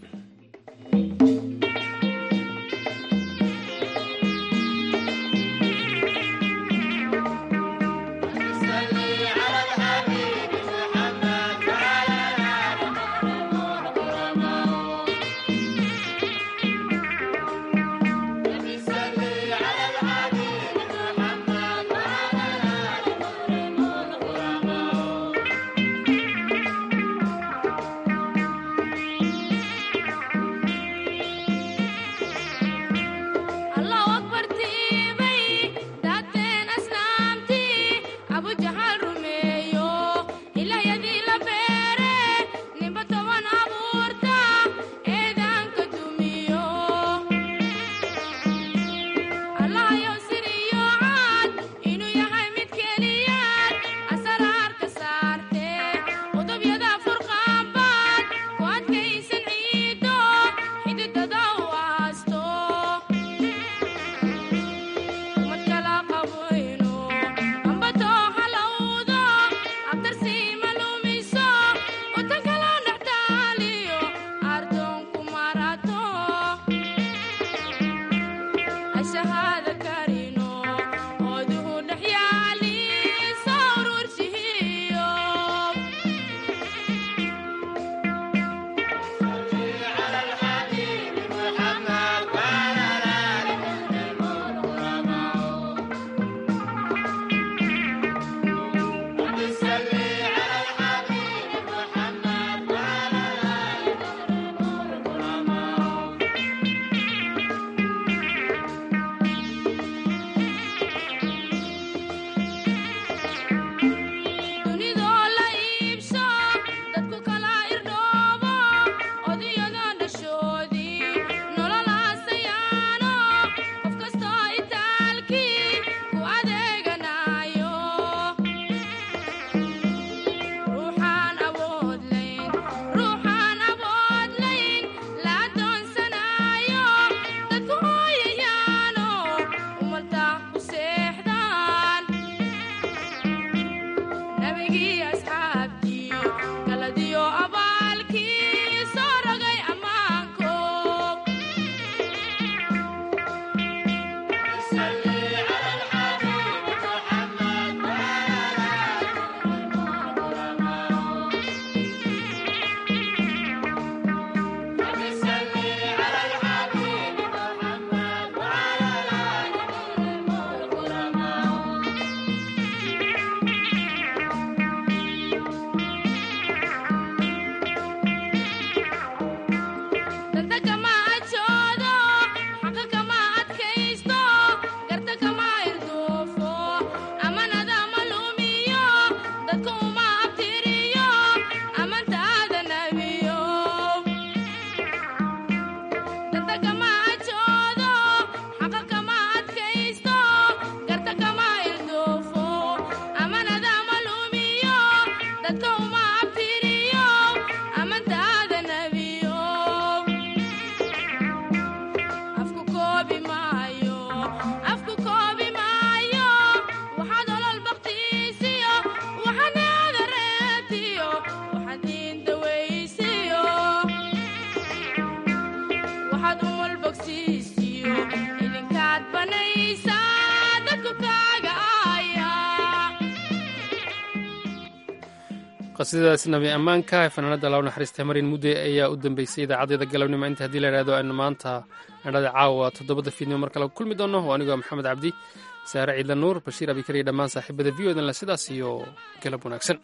qasiidadaas nabi ammaanka ee fanaanada law naxariista marin mudde ayaa u dambeysay idaacadeeda galabnimo inta haddii la idhahdo aynu maanta idhada caawa toddobada fiidnimo mar kale kulmi doono oo anigoo maxamed cabdi saare ciidla nuur bashiir abikar iyo dhammaan saaxiibada v o danle sidaas iyo galab wanaagsan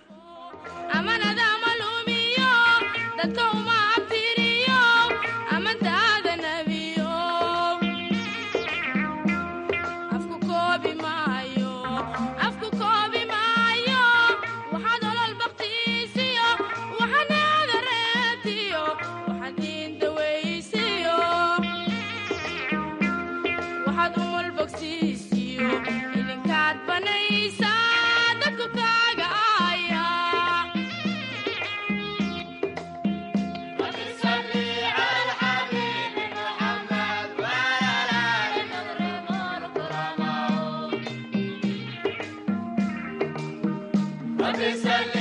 وبسلام